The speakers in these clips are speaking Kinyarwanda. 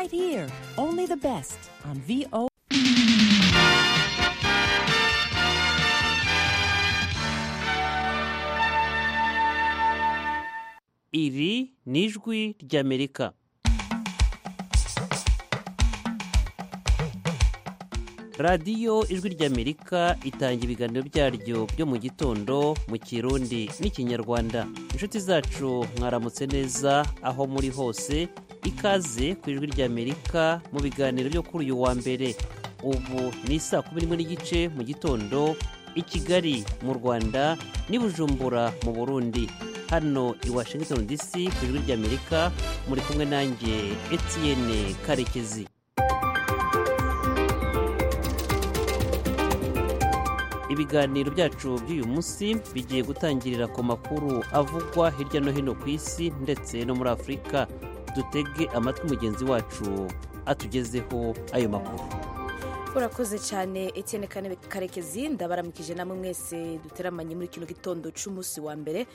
right here. Only the best on VO. iri ni ijwi ry'amerika radiyo ijwi ry'amerika itanga ibiganiro byaryo byo mu gitondo mu kirundi n'ikinyarwanda inshuti zacu mwaramutse neza aho muri hose ikaze ku ijwi ry'amerika mu biganiro byo kuri uyu wa mbere ubu ni saa kumi n'imwe n'igice mu gitondo i kigali mu rwanda n'i bujumbura mu burundi hano i washington dc ku ijwi ry'amerika muri kumwe nanjye etienne karekezi ibiganiro byacu by'uyu munsi bigiye gutangirira ku makuru avugwa hirya no hino ku isi ndetse no muri afurika dutege amatwi mugenzi wacu atugezeho ayo makuru urakoze cyane Etienne Kane- karekezi ndabaramukije namwe mwese duteramanye muri kino gitondo cy'umunsi wa mbere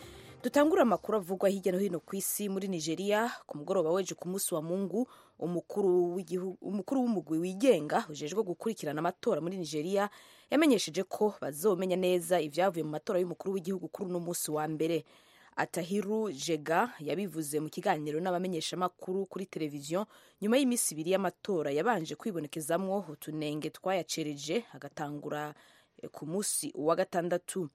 dutangura amakuru avugwa hirya no hino ku isi muri nigeria ku mugoroba weje ku munsi wa mungu umukuru w'igihu- umukuru w'umugwi wigenga ujejwe gukurikirana amatora muri nigeria yamenyesheje ko bazomenya neza ibyavuye mu matora y'umukuru w'igihugu kuri uno munsi wa mbere atahiru jega yabivuze mu kiganiro n'abamenyeshamakuru kuri televiziyo nyuma y'iminsi ibiri y'amatora yabanje kwibonekezamwo utunenge twayacereje agatangura eh, ku munsi wa gatandatu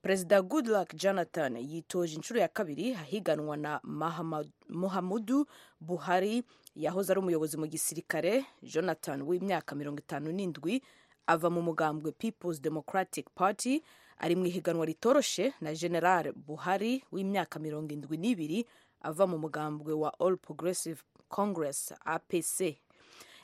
perezida goodluck jonathan yitoje inshuro ya kabiri ahiganwa na Mahama- muhamudu buhari yahoze ari umuyobozi mu gisirikare jonathan w'imyaka mirongo itanu n'indwi ava mu mugambwe people's democratic party ari mu ihiganwa ritoroshe na general buhari w'imyaka mirongo indwi n'ibiri ava mu mugambwe wa all progressive congress apc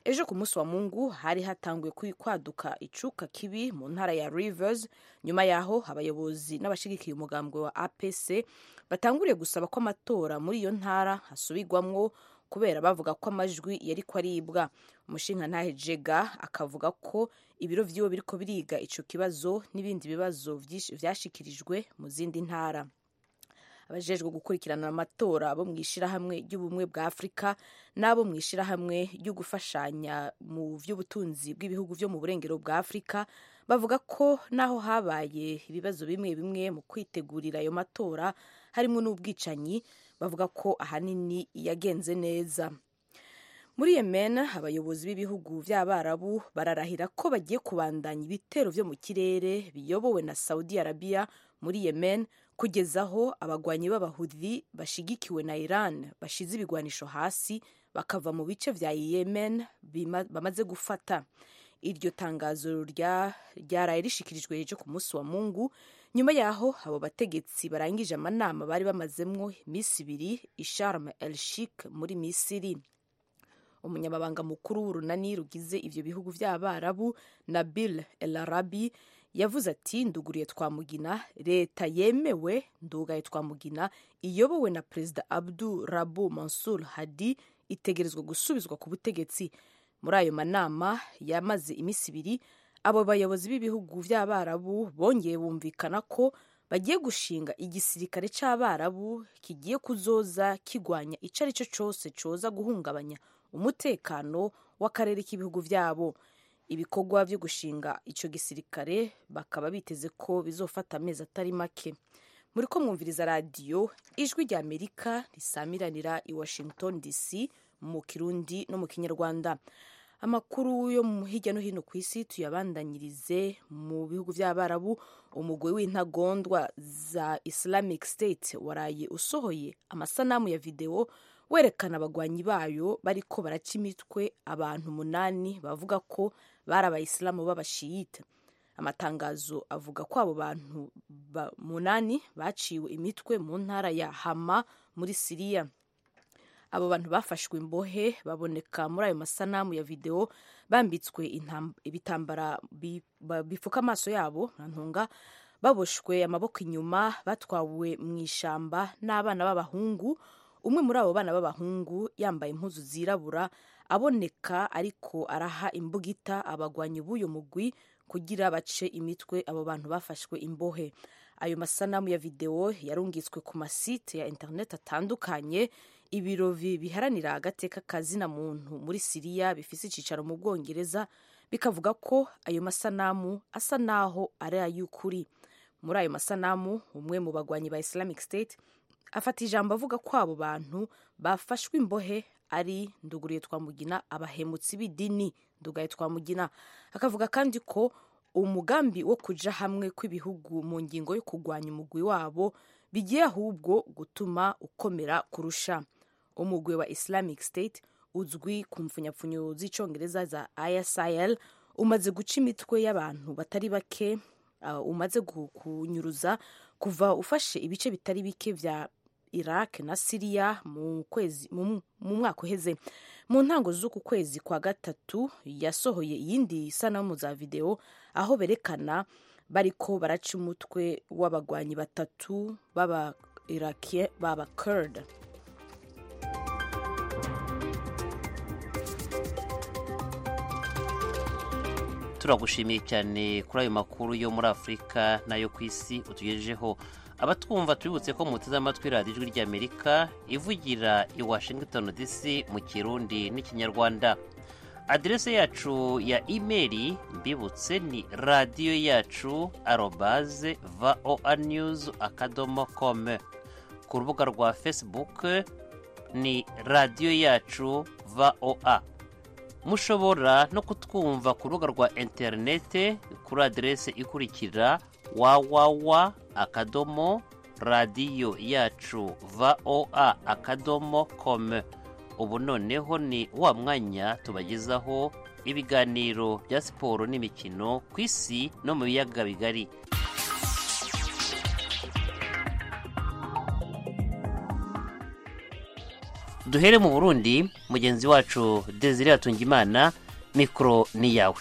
ejo ku munsi wa mungu hari hatanguye kwi- kwaduka icuka kibi mu ntara ya rivers nyuma yaho abayobozi n'abashigikiye umugambwe wa apc batanguriye gusaba ko amatora muri iyo ntara asubigwamwo kubera bavuga ko amajwi yari ko aribwa umushingantahe jega akavuga ko ibiro by'iwe biriko biriga ico kibazo n'ibindi bibazo byish- vyashikirijwe mu zindi ntara abajejwe gukurikirana amatora bo mu ishyirahamwe ry'ubumwe bwa afurika n'abo mu ishyirahamwe ryo gufashanya mu by'ubutunzi bw'ibihugu byo mu burengero bwa afurika bavuga ko n'aho habaye ibibazo bimwe bimwe mu kwitegurira ayo matora harimo n'ubwicanyi bavuga ko ahanini yagenze neza muri yemen abayobozi b'ibihugu by'abarabu bararahira ko bagiye kubandanya ibitero byo mu kirere biyobowe na saudi arabia muri yemen kugeza aho abagwanyi b'abahudi bashigikiwe na iran bashize ibigwanisho hasi bakava mu bice vya yemen bima- bamaze gufata iryo tangazo rya- ryaraye rishikirijwe ejo ku munsi wa mungu nyuma yaho abo bategetsi barangije amanama bari bamazemwo iminsi ibiri i sharm el sheikh muri misiri umunyamabanga mukuru w'urunani rugize ivyo bihugu vy'abarabu nabil el arabi yavuze ati nduguriye twamugina leta yemewe ndugaye twamugina iyobowe na perezida abdu rabu mansur hadi itegerezwa gusubizwa ku butegetsi muri ayo manama yamaze iminsi ibiri abo bayobozi b'ibihugu by'abarabu bongeye bumvikana ko bagiye gushinga igisirikare cy'abarabu kigiye kuzoza kigwanya icyo ari cyo cyose cyoza guhungabanya umutekano w'akarere k'ibihugu byabo ibikorwa byo gushinga icyo gisirikare bakaba biteze ko bizofata amezi atari make muri ko mwumviriza radiyo ijwi rya amerika risamiranira i washington dc mu kirundi no mu kinyarwanda amakuru yo mu hirya no hino ku isi tuyabandanyirize mu bihugu by'abarabu umugwi w'intagondwa za islamic state waraye usohoye amasanamu ya videwo werekana abagwanyi bayo bariko baraca imitwe abantu umunani bavuga ko bari abayisilamu b'abashiyita amatangazo avuga ko abo bantu ba- munani baciwe imitwe mu ntara ya hama muri siriya abo bantu bafashwe imbohe baboneka muri ayo masanamu ya videwo bambitswe intam- ibitambara bi- ba- bipfuka amaso yabo ntunga baboshwe amaboko inyuma batwawe mu ishyamba n'abana b'abahungu umwe muri abo bana b'abahungu yambaye impuzu zirabura aboneka ariko araha imbugita abagwanyi b'uyu mugwi kugira bace imitwe abo bantu bafashwe imbohe ayo masanamu ya videwo yarungitswe ku masite ya interineti atandukanye ibiro bi- biharanira agateka ka zina muntu muri siriya bifite icyicaro mu bwongereza bikavuga ko ayo masanamu asa n'aho ari ay'ukuri muri ayo masanamu umwe mu bagwanyi ba islamic state afata ijambo avuga ko abo bantu bafashwe imbohe ari nduguruye twamugina abahemutsi b'idini ndugaye twamugina akavuga kandi ko umugambi wo kuja hamwe kw'ibihugu mu ngingo yo kurwanya umugwi wabo bigiye ahubwo gutuma ukomera kurusha umugwi wa islamic state uzwi ku mpfunyapfunyo z'icongereza za isil umaze guca imitwe y'abantu batari bake uh, umaze gu- kunyuruza kuva ufashe ibice bitari bike vya iraq na siriya mu kwezi mu mu mwaka uheze mu ntango z'uku kwezi kwa gatatu yasohoye iyindi sanamu za videwo aho berekana bariko baraca umutwe w'abagwanyi batatu b'aba irakien b'aba kurd turagushimiye cyane kuri ayo makuru yo muri afurika n'ayo ku isi utugejejeho abatwumva tubibutse ko muteze amatwi radiyo ijwi ry'amerika ivugira i washington dc mu kirundi n'ikinyarwanda aderese yacu ya imeri mbibutse ni radiyo yacu arobaze voa news akadomo com ku rubuga rwa facebook ni radiyo yacu voa mushobora no kutwumva ku rubuga rwa interinete kuri aderese ikurikira wawawa akadomo radiyo yacu voa akadomo com ubu noneho ni wa mwanya tubagezaho ibiganiro bya siporo n'imikino ku isi no mu biyaga bigari duhere mu burundi mugenzi wacu desire atungimana mikoro ni yawe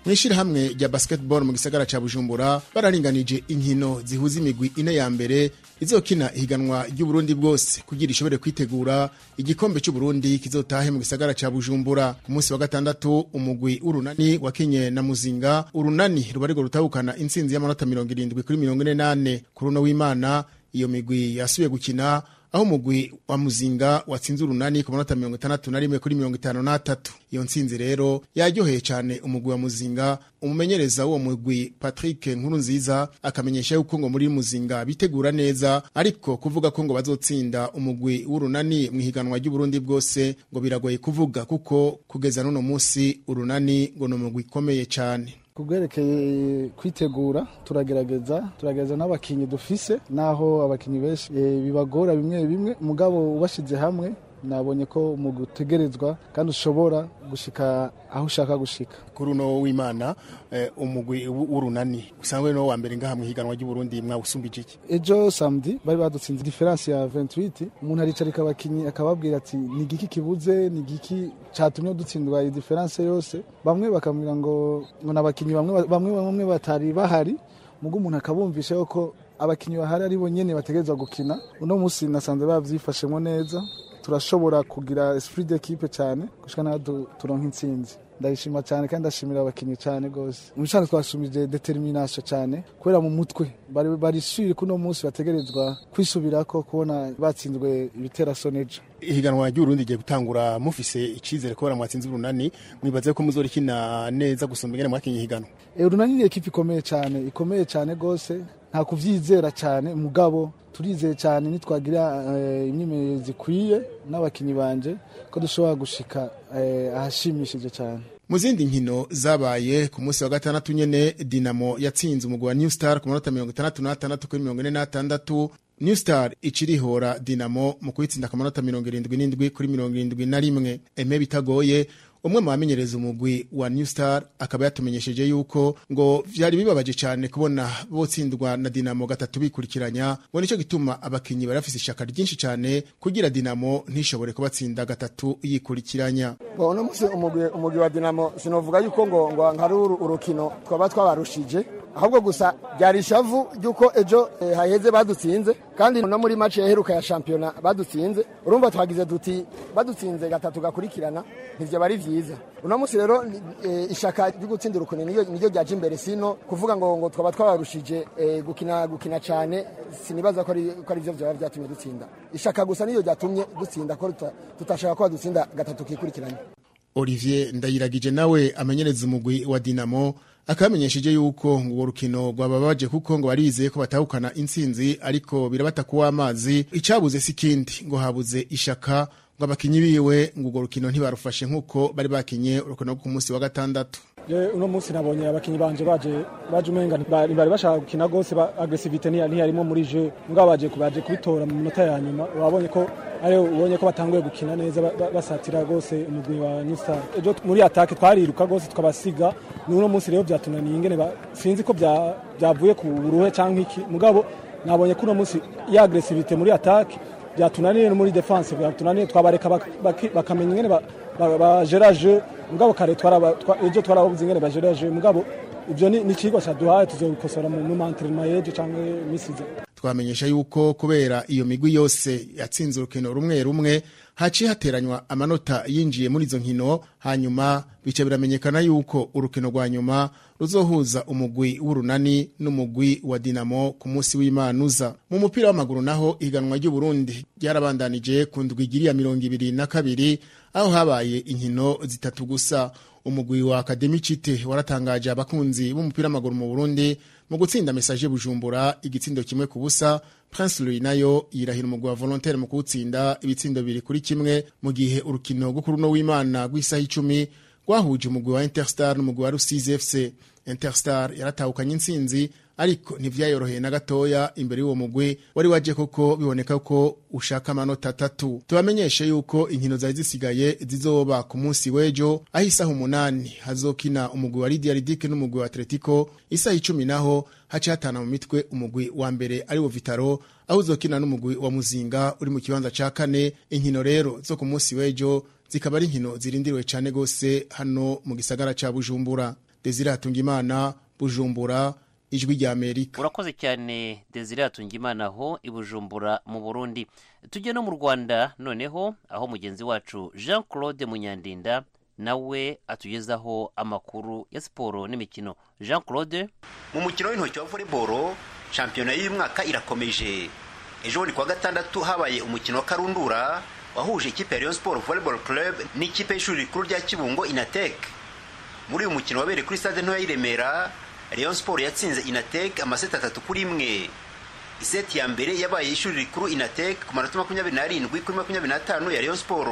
mu ishyirahamwe rya basketball mu gisagara cya bujumbura bararinganije inkino zihuza imigwi ine ya mbere izokina ihiganwa ry'uburundi bwose kugira ishobore kwitegura igikombe cy'uburundi kizotahe mu gisagara cya bujumbura ku munsi wa gatandatu umugwi w'urunani wakinye na muzinga urunani ruba rwo rutahukana intsinzi y'amanota mirongo irindwi kuri mirongo ine n'ane ku runo w'imana iyo migwi yasubiye gukina aho umugwi wa muzinga watsinze urunani ku manota mirongo itandatu na rimwe kuri mirongo itanu n'atatu iyo ntsinzi rero yaryoheye cyane umugwi wa muzinga umumenyereza w'uwo mugwi patrick nkuru nziza akamenyesha yuko ngo muri muzinga bitegura neza ariko kuvuga ko ngo bazotsinda umugwi w'urunani mu ihiganwa ry'uburundi bwose ngo biragoye kuvuga kuko kugeza n'uno munsi urunani ngo ni umugwi ukomeye cyane ku bwerekeye kwitegura turagerageza turagerageza n'abakinnyi dufise n'aho abakinnyi benshi eh, bibagora bimwe bimwe mugabo ubashyize hamwe nabonye ko umugwi utegerezwa kandi ushobora gushika aho ushaka gushika kuri uno w'imana eh, umugwi w- w'urunani usanzwe niwo wa mbere ngaha mu ihiganwa ry'uburundi mwawusumbije iki ejo samedi bari badutsinze diferanse ya 28 umuntu aricarika abakinyi akababwira ati ni igiki kibuze ni igiki catumye dutsindwa iyi diferanse yose bamwe bakambwira ngo ngo nabakinyi bamwe bamwe bamwe batari bahari mugo umuntu akabumvisha yuko abakinyi bahari ari bonyene bategerezwa gukina uno munsi nasanze bavyifashemwo neza turashobora kugira esprit d'equipe cyane gushika naho du- turonka intsinzi ndabishima cyane kandi ndashimira abakinnyi cyane rwose umushana twashimije determination cyane kubera mu mutwe bari barishiri kuno munsi bategerezwa kwisubirako kubona batsinzwe ibiteraso n'ejo ihiganwa ry'uburundi rigiye gutangura mufise icyizere kubera mwatsinze urunani mwibaze ko muzorikina neza gusumba ingene mwakinye ihiganwa urunani ni ekipa ikomeye cyane ikomeye cyane rwose nta kubyizera cyane mugabo turizeye cyane nitwagira eh, imyimenyerezo ikwiye n'abakinnyi banje ko dushobora gushika eh, ahashimishije cyane mu zindi nkino zabaye ku munsi wa gatandatu nyene dinamo yatsinze umugwi wa new star ku manota mirongo itandatu n'atandatu kuri mirongo ine n'atandatu new star icirihora dinamo mu kuyitsinda ku manota mirongo irindwi n'indwi kuri mirongo irindwi na rimwe eme bitagoye umwe mu bamenyereza umugwi wa new star akaba yatumenyesheje yuko ngo vyari bibabaje cyane kubona botsindwa na dinamo gatatu bikurikiranya ngo nicyo gituma abakinyi bari bafise ishaka ryinshi cyane kugira dinamo ntishobore kubatsinda gatatu yikurikiranya Bo, uno musi umugwi umugwi wa dinamo sinovuga yuko ngo ngo nkari uru- urukino twaba twabarushije ahubwo gusa byari ishavu ry'uko ejo eh, haheze badutsinze kandi no muri match yaheruka ya shampiyona badutsinze urumva twagize duti badutsinze gatatu gakurikirana ntivyo bari vyiza uno munsi rero ni- eh, ishaka ryo gutsindira ukuni niyo niyo ryaje imbere sino kuvuga ngo ngo twaba twabarushije eh, gukina gukina cyane sinibaza ko ari ko ari byo byaba byatumye dutsinda ishaka gusa niyo ryatumye dutsinda ko tuta- tutashaka ko badutsinda gatatu kikurikiranye olivier ndayiragije nawe amenyereza umugwi wa dinamo akabamenyesheje yuko ngo urwo rukino rwababaje kuko ngo bari bizeye ko batahukana intsinzi ariko birabata kuwa amazi icabuze si ikindi ngo habuze ishaka ngo abakinyi biwe ngo urwo rukino ntibarufashe nk'uko bari bakinye urukino rwo ku munsi wa gatandatu Je uno munsi nabonye abakinyi banje baje baje umenga ntibari bari bashaka gukina rwose ba- agresivite ntiya- ntiyarimo muri je mugabo baje ku- baje kubitora mu minota ya nyuma wabonye ko ari ubonye ko batanguye gukina neza ba- ba- basatira rwose umugwi wa New Star ejo t- muri atake twariruka rwose tukabasiga ni uno munsi rero byatunaniye ingene ba- sinzi ko bya- byavuye ku buruhe cyangwa iki mugabo nabonye ko uno munsi ya agresivite muri atake byatunaniye no muri defense byatunaniye twabareka bak- baki- bakamenya ingene ba- ba- bajeraje mugabo kare twaraba- twa- ejo twarababuze ingene bajeraje mugabo ibyo ni ni icigwa caduhaye tuzobikosora mu mu mantrema y'ejo cyangwa misiza twamenyesha yuko kubera iyo migwi yose yatsinze urukino rumwe rumwe haciye hateranywa amanota yinjiye muri izo nkino hanyuma bica biramenyekana yuko urukino rwa nyuma ruzohuza umugwi w'urunani n'umugwi wa dinamo ku munsi w'imanuza mu mupira w'amaguru naho ihiganwa ry'uburundi ryarabandanije ku ndwi igiri ya mirongo ibiri na kabiri aho habaye inkino zitatu gusa umugwi wa akademi cite waratangaje abakunzi b'umupira w'amaguru mu burundi mu gutsinda mesaje bujumbura igitsindo kimwe ku busa prince louis nayo yirahira umugwi wa volontaire mu kuwutsinda ibitsindo bibiri kuri kimwe mu gihe urukino rwo kuri uno w'imana rw'isaha icumi rwahuje umugwi wa interstar n'umugwi wa rusizi fc interstar yaratahukanye intsinzi ariko ntivyayoroheye na gatoya imbere y'uwo mugwi wari waje koko biboneka ko ushaka amanota atatu tubamenyeshe yuko inkino zari zisigaye zizoba ku munsi w'ejo aho isaha umunani hazokina umugwi wa lidia ridike n'umugwi wa atletico isaha icumi naho haca hatana mu mitwe umugwi wa mbere ari wo vitaro aho uzokina n'umugwi wa muzinga uri mu kibanza ca kane inkino rero zo ku munsi w'ejo zikaba ari inkino zirindiriwe cane gose hano mu gisagara ca bujumbura desire hatungimana bujumbura ijwi rya amerika urakoze cyane desire hatungimana aho i bujumbura mu burundi tujye no mu rwanda noneho aho mugenzi wacu jean claude munyandinda nawe atugezaho amakuru ya siporo n'imikino jean claude mu mukino w'intoki wa voleboro shampiyona y'uyu mwaka irakomeje ejo bundi kuwa gatandatu habaye umukino wa karundura wahuje ikipe ya Rayon Sport Volleyball Club n'ikipe y'ishuri rikuru rya Kibungo Inatek muri uyu mukino wabereye kuri stade ntoya y'i Remera Rayon Sport yatsinze Inatek amaseti atatu kuri imwe iseti ya mbere yabaye ishuri rikuru Inatek ku manota makumyabiri n'arindwi kuri makumyabiri n'atanu ya Rayon Sport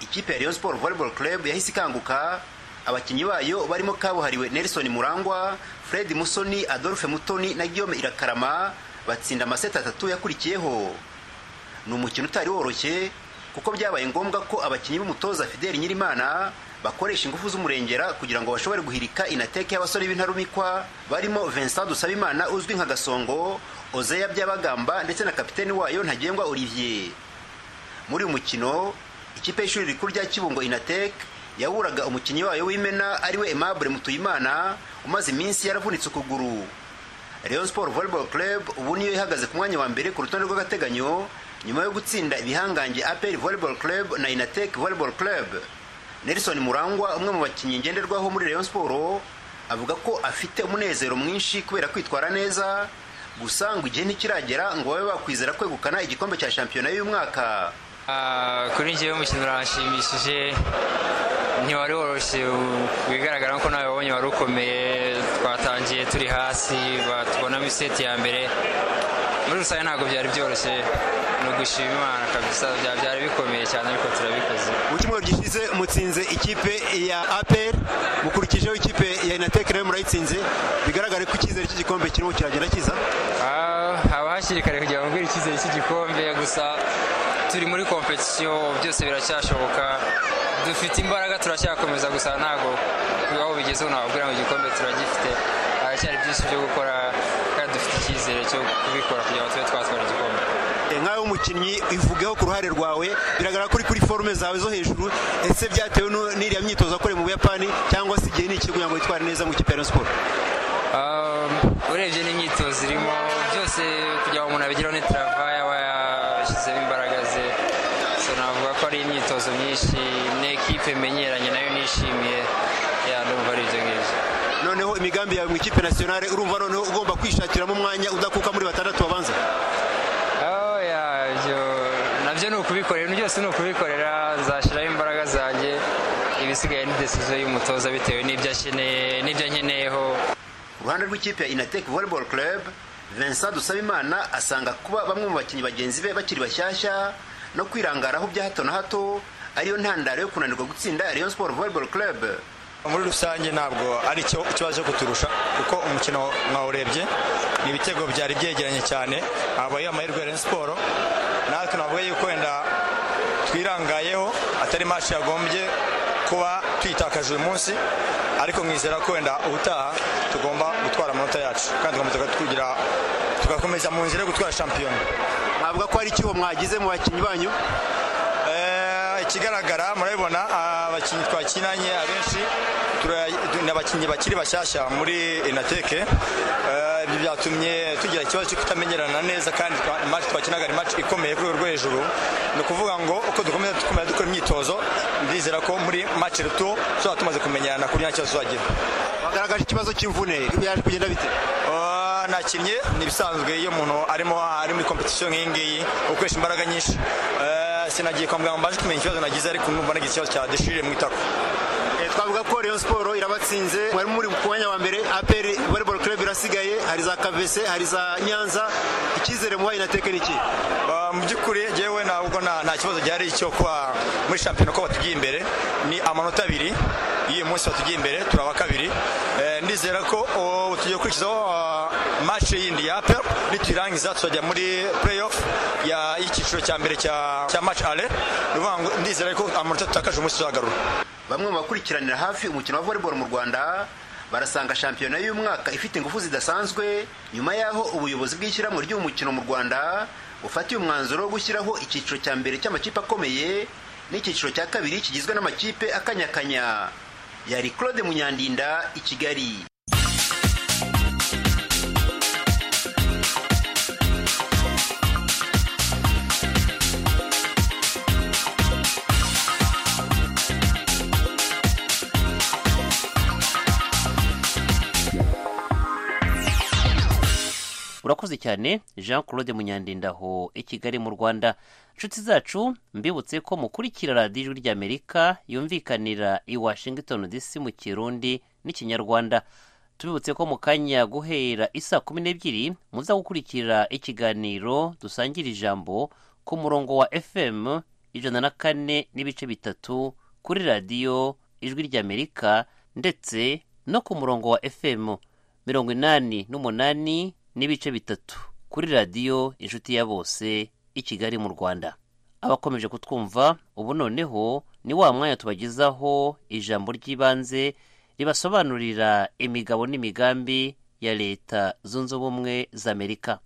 ikipe ya Rayon Sport Volleyball Club yahise ikanguka abakinnyi bayo barimo kabuhariwe Nelson Murangwa, Fred Musoni, Adolphe Mutoni na Guillaume Irakarama batsinda amaseti atatu yakurikiyeho. Ni umukino utari woroshye kuko byabaye ngombwa ko abakinnyi b'umutoza Fidel Nyirimana bakoresha ingufu z'umurengera kugira ngo bashobore guhirika inateke y'abasore b'intarumikwa barimo Vincent Dusabimana uzwi nka Gasongo, Ozeya Byabagamba ndetse na kapiteni wayo Ntagengwa Olivier. muri uyu mukino ikipe y'ishuri rikuru rya kibungo inatek yaburaga umukinnyi wayo w'imena ariwe aimable mutuyimana umaze iminsi yaravunitse ukuguru rayon sport volleyball club ubu niyo ihagaze ku mwanya wa mbere ku rutonde rw'agateganyo nyuma yo gutsinda ibihangange apr volleyball club na inatek volleyball club nelson murangwa umwe mu bakinnyi ngenderwaho muri rayon sport avuga ko afite umunezero mwinshi kubera kwitwara neza gusa ngo igihe ntikiragera ngo babe bakwizera kwegukana igikombe cya shampiyona y'uyu mwaka Ah, kuri njyewe umukino uranshimishije ntiwari woroshye u- bigaragara ko nawe wabonye wari ukomeye twatangiye turi hasi ba- tubonamo iseti ya mbere muri rusange ntabwo byari byoroshye ni ugushima imana kabisa bya- byari bikomeye cyane ariko turabikoze mu cyumweru gishize mutsinze ikipe ya apr mukurikijeho ikipe ya inatek nayo murayitsinze bigaragare ko icyizere cy'igikombe kirimo kiragenda kiza Ah, haba hakiri kare kugira ngo mbwire icyizere cy'igikombe gusa turi muri kompetisiyo byose biracyashoboka dufite imbaraga turacyakomeza gusa ntabwo aho bigeze ubu nababwira ngo igikombe turagifite haracyari byinshi byo gukora kandi dufite icyizere cyo kubikora kugira ngo tube twatwara igikombe nkawe umukinnyi ivugeho ku ruhare rwawe biragaragara ko uri kuri forume zawe zo hejuru ese byatewe nu- n'iriya myitozo wakoreye mu buyapani cyangwa se igihe ni iki kugira ngo witware neza mu ikipe ya Rayon sport urebye n'imyitozo irimo byose kugira ngo umuntu abigiraho ni travayi aba yashyizemo imbaraga ze so navuga ko ari imyitozo myinshi n'ikipe menyeranye nayo nishimiye ya ndumva ari ibyo ngibyo noneho imigambi yawe mu ikipe nasiyonale urumva noneho ugomba kwishakiramo umwanya udakuka muri batandatu babanza Oh, yeah, ibyo- nabyo ni ukubikorera ibintu byose ni ukubikorera nzashyiraho imbaraga zanjye ibisigaye ni desizo y'umutoza bitewe n'ibyo akeneye n'ibyo ankeneyeho uruhande rw'ikipe ya inatec volleyball club vincent dusabimana asanga kuba bamwe mu bakinnyi bagenzi be bakiri bashyashya no kwirangaraho bya hato na hato ariyo ntandaro yo kunanirwa gutsinda rayon sport volleyball club muri rusange ntabwo ari cyo ikibazo cyo kuturusha kuko umukino mwawurebye ni ibitego byari byegeranye cyane habaye amahirwe ya Rayon siporo natwe navuga yuko wenda twirangayeho atari mashi yagombye kuba twitakaje uyu munsi ariko mwizera ko wenda ubutaha tugomba gutwara amanota yacu kandi tugomba tugira tugakomeza mu nzira yo gutwara shampiyona mwavuga ko hari icyuho mwagize mu bakinnyi banyu Eh, ikigaragara murabibona abakinnyi twakinanye abenshi tura- ni abakinnyi bakiri bashyashya muri inateke Eh, ibyo byatumye tugira ikibazo cyo kutamenyerana neza kandi twa- imari twakinaga ari match ikomeye kuri urwo hejuru ni ukuvuga ngo uko dukomeza dukomeza dukora imyitozo ndizera ko muri match ruto tuzaba tumaze kumenyerana ku buryo nta kibazo tuzagira bagaragaje ikibazo cy'imvune byaje kugenda bite Ah, nakinnye ni ibisanzwe iyo umuntu arimo ari muri kompetisiyo nk'iyi ngiyi ukoresha imbaraga nyinshi Eh, sinagiye kwa muganga mbaje kumenya ikibazo nagize ariko numva nagize ikibazo cya deshire mu itako Eh, twavuga ko rayon sport irabatsinze mwari muri ku mwanya wa mbere apr volleyball club irasigaye hari za kavese hari za nyanza icyizere muha inatec ni iki Ah, mu by'ukuri njyewe ntabwo nta nta kibazo gihari cyo kuba muri shampiyona ko batugiye imbere ni amanota abiri y'uyu munsi batugiye imbere turaba kabiri Eh, ndizera ko oh, tugiye gukurikizaho ah, match yindi ya apel nituyirangiza tuzajya muri playoff ya- y'icyiciro cya mbere cya cya match ale Ni ukuvuga ngo ndizera ko amanota tutakaje umunsi tuzagarura bamwe mu bakurikiranira hafi umukino wa volleyball mu rwanda barasanga shampiyona y'uyu mwaka ifite ingufu zidasanzwe nyuma y'aho ubuyobozi bw'ishyirahamwe ry'uyu mukino mu rwanda bufatiye umwanzuro wo gushyiraho icyiciro cya mbere cy'amakipe akomeye n'icyiciro cya kabiri kigizwe n'amakipe akanyakanya yari claude munyandinda i kigali urakoze cyane jean claude munyandindaho i kigali mu rwanda inshuti zacu mbibutse ko mukurikira radiyo ijwi ry'amerika yumvikanira i washington dc mu kirundi n'ikinyarwanda tubibutse ko mu kanya guhera isaa kumi n'ebyiri muza gukurikira ikiganiro dusangira ijambo ku murongo wa fm ijana na kane n'ibice bitatu kuri radiyo ijwi ry'amerika ndetse no ku murongo wa fm mirongo inani n'umunani n'ibice bitatu kuri radiyo inshuti ya bose i kigali mu rwanda abakomeje kutwumva ubu noneho ni wa mwanya tubagezaho ijambo ry'ibanze ribasobanurira imigabo n'imigambi ya leta zunze ubumwe za amerika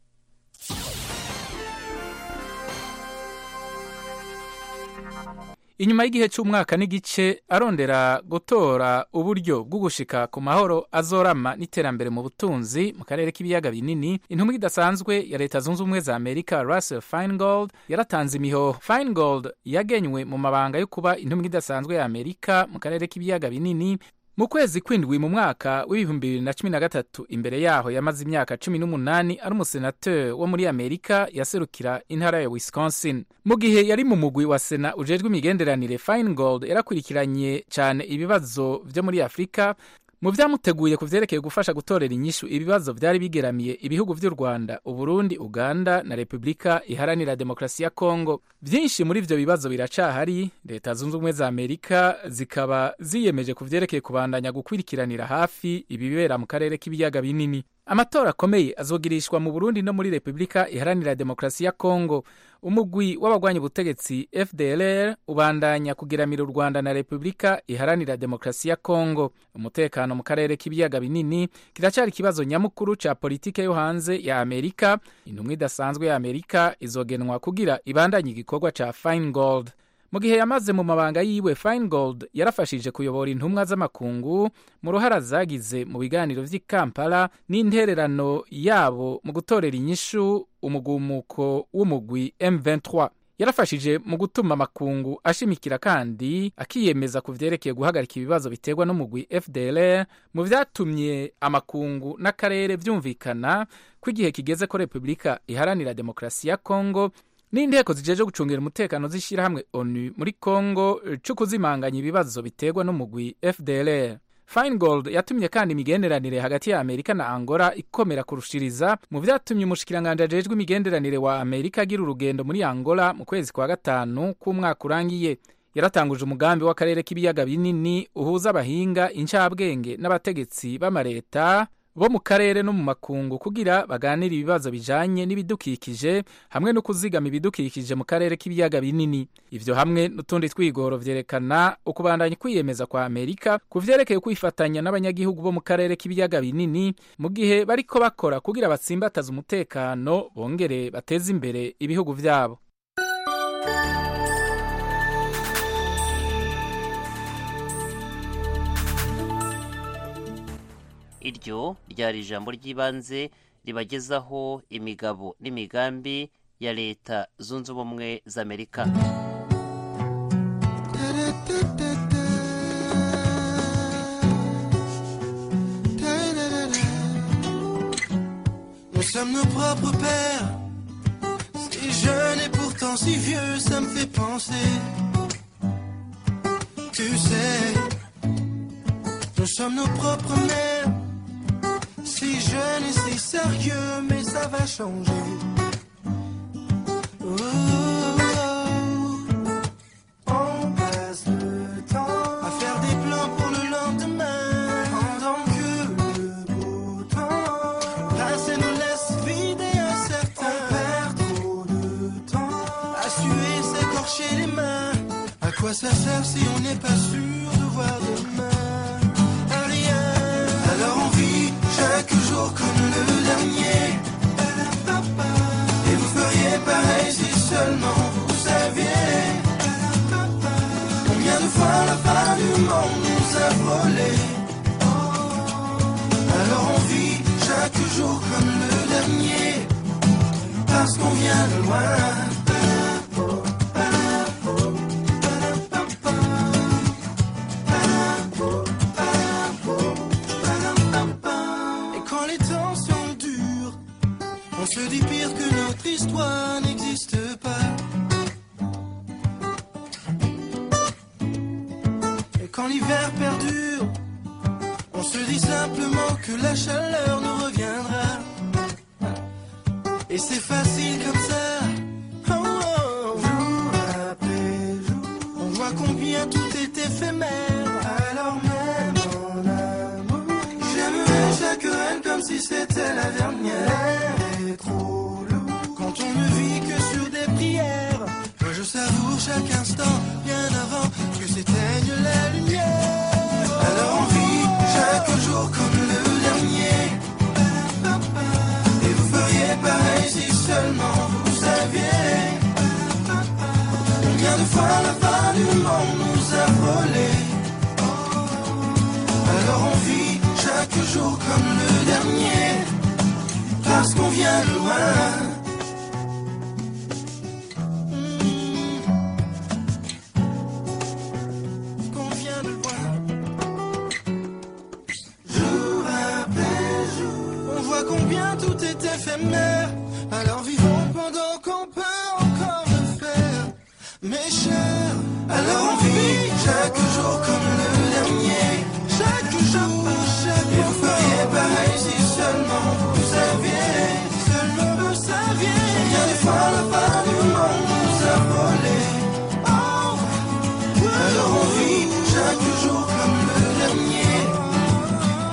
inyuma y'igihe cy'umwaka n'igice arondera gutora uburyo bwo gushika ku mahoro azorama n'iterambere mu butunzi mu karere k'ibiyaga binini intumwa idasanzwe ya leta zunze ubumwe za amerika russell feingold yaratanze imihoho feingold yagenywe mu mabanga yo kuba intumwa idasanzwe ya amerika mu karere k'ibiyaga binini mu kwezi kw'indwi mu mwaka w'ibihumbi bibiri na cumi na gatatu imbere yaho yamaze imyaka cumi n'umunani ari umusenateri wo muri amerika yaserukira intara ya wisconsin mu gihe yari mu mugwi wa sena ujejwe imigenderanire feingold yarakurikiranye cyane ibibazo byo muri afurika mu byamuteguye ku byerekeye gufasha gutorera inyishu ibibazo byari bigeramiye ibihugu by'u rwanda uburundi uganda na repubulika iharanira demokarasi ya kongo byinshi muri ibyo bibazo biracahari leta zunze ubumwe za amerika zikaba ziyemeje ku byerekeye kubandanya gukurikiranira hafi ibibera mu karere k'ibiyaga binini amatora akomeye azogirishwa mu burundi no muri repubulika iharanira demokarasi ya kongo umugwi w'abagwanya ubutegetsi fdlr ubandanya kugiramira u rwanda na repubulika iharanira demokarasi ya kongo umutekano mu karere k'ibiyaga binini kiracyari ikibazo nyamukuru ca politike yo hanze ya amerika intumwa idasanzwe ya amerika izogenwa kugira ibandanye igikorwa ca fine gold mu gihe yamaze mu mabanga yiwe fine gold yarafashije kuyobora intumwa z'amakungu mu ruhara zagize mu biganiro vy'i kampala n'intererano yabo mu gutorera inyishu umugumuko w'umugwi m23 yarafashije mu gutuma amakungu ashimikira kandi akiyemeza ku vyerekeye guhagarika ibibazo biterwa n'umugwi fdlr mu vyatumye amakungu n'akarere vyumvikana ko igihe kigeze ko repubulika iharanira demokarasi ya kongo n'inteko zijeje gucungira umutekano z'ishyirahamwe onu muri kongo co kuzimanganya ibibazo biterwa n'umugwi fdlr finegold yatumye kandi imigenderanire hagati ya amerika na angola ikomera kurushiriza mu vyatumye umushikiranganji ajejwe imigenderanire wa amerika agira urugendo muri angola mu kwezi kwa gatanu k'umwaka urangiye yaratanguje umugambi w'akarere k'ibiyaga binini uhuza abahinga incabwenge n'abategetsi b'amareta bo mu karere no mu makungu kugira baganire ibibazo bijanye n'ibidukikije hamwe no kuzigama ibidukikije mu karere k'ibiyaga binini ivyo hamwe n'utundi twigoro vyerekana ukubandanya kwiyemeza kwa amerika ku vyerekeye kwifatanya n'abanyagihugu bo mu karere k'ibiyaga binini mu gihe bariko bakora kugira batsimbataza umutekano bongere bateze imbere ibihugu vyabo iryo ryari ijambo ry'ibanze ribagezaho imigabo n'imigambi ya leta zunze ubumwe z'amerika Nous sommes nos propres pères, si jeune et pourtant si vieux, ça me fait penser. Tu sais, nous sommes nos propres mères. Si jeune et si sérieux, mais ça va changer. Oh, On passe le temps à faire des plans pour le lendemain. Pendant que le beau temps passe et nous laisse vider incertain. On perd trop de temps à suer, s'écorcher les mains. À quoi ça sert si on n'est pas sûr de voir demain? À rien. Alors on vit chaque jour comme le dernier. Et vous feriez pareil si seulement vous saviez. Combien de fois la fin du monde nous a volé. Alors on vit chaque jour comme le dernier. Parce qu'on vient de loin. Et quand les temps sont durs, on se dit pire que notre histoire n'existe pas. Et quand l'hiver perdure, on se dit simplement que la chaleur nous reviendra. Et c'est facile comme ça. Oh, oh. On voit combien tout est éphémère. Alors même en amour, j'aimerais chaque reine comme si c'était la dernière. L'air est trop lourd quand on ne vit que sur des prières. Moi, je savoure chaque instant bien avant que s'éteigne la lumière. Alors on vit chaque jour comme le dernier. Et vous feriez pareil si seulement vous saviez. Combien de fois la fin du monde nous a volé Alors on vit chaque jour comme le dernier Parce qu'on vient de loin Mm. Qu'on vient de loin. Jour après jour, On voit combien tout est éphémère Alors vivons pendant qu'on peut encore le faire mes chers. Alors on vit chaque jour comme le dernier, chaque jour, chaque Et vous feriez pareil si seulement vous saviez, seulement vous saviez. Combien de fois la part du monde nous a volé. Oh. Alors on vit chaque jour comme le dernier,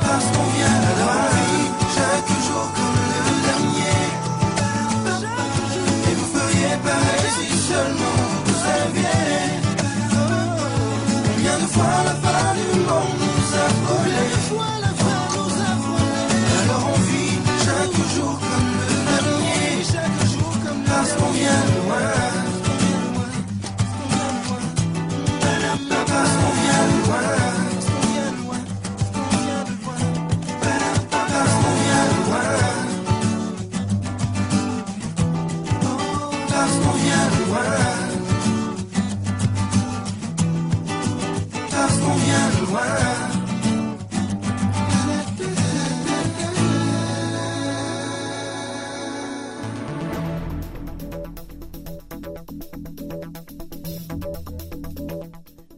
parce qu'on vient de loin. On vit Chaque jour comme le dernier, et vous feriez pareil si seulement vous saviez. Combien de fois la fin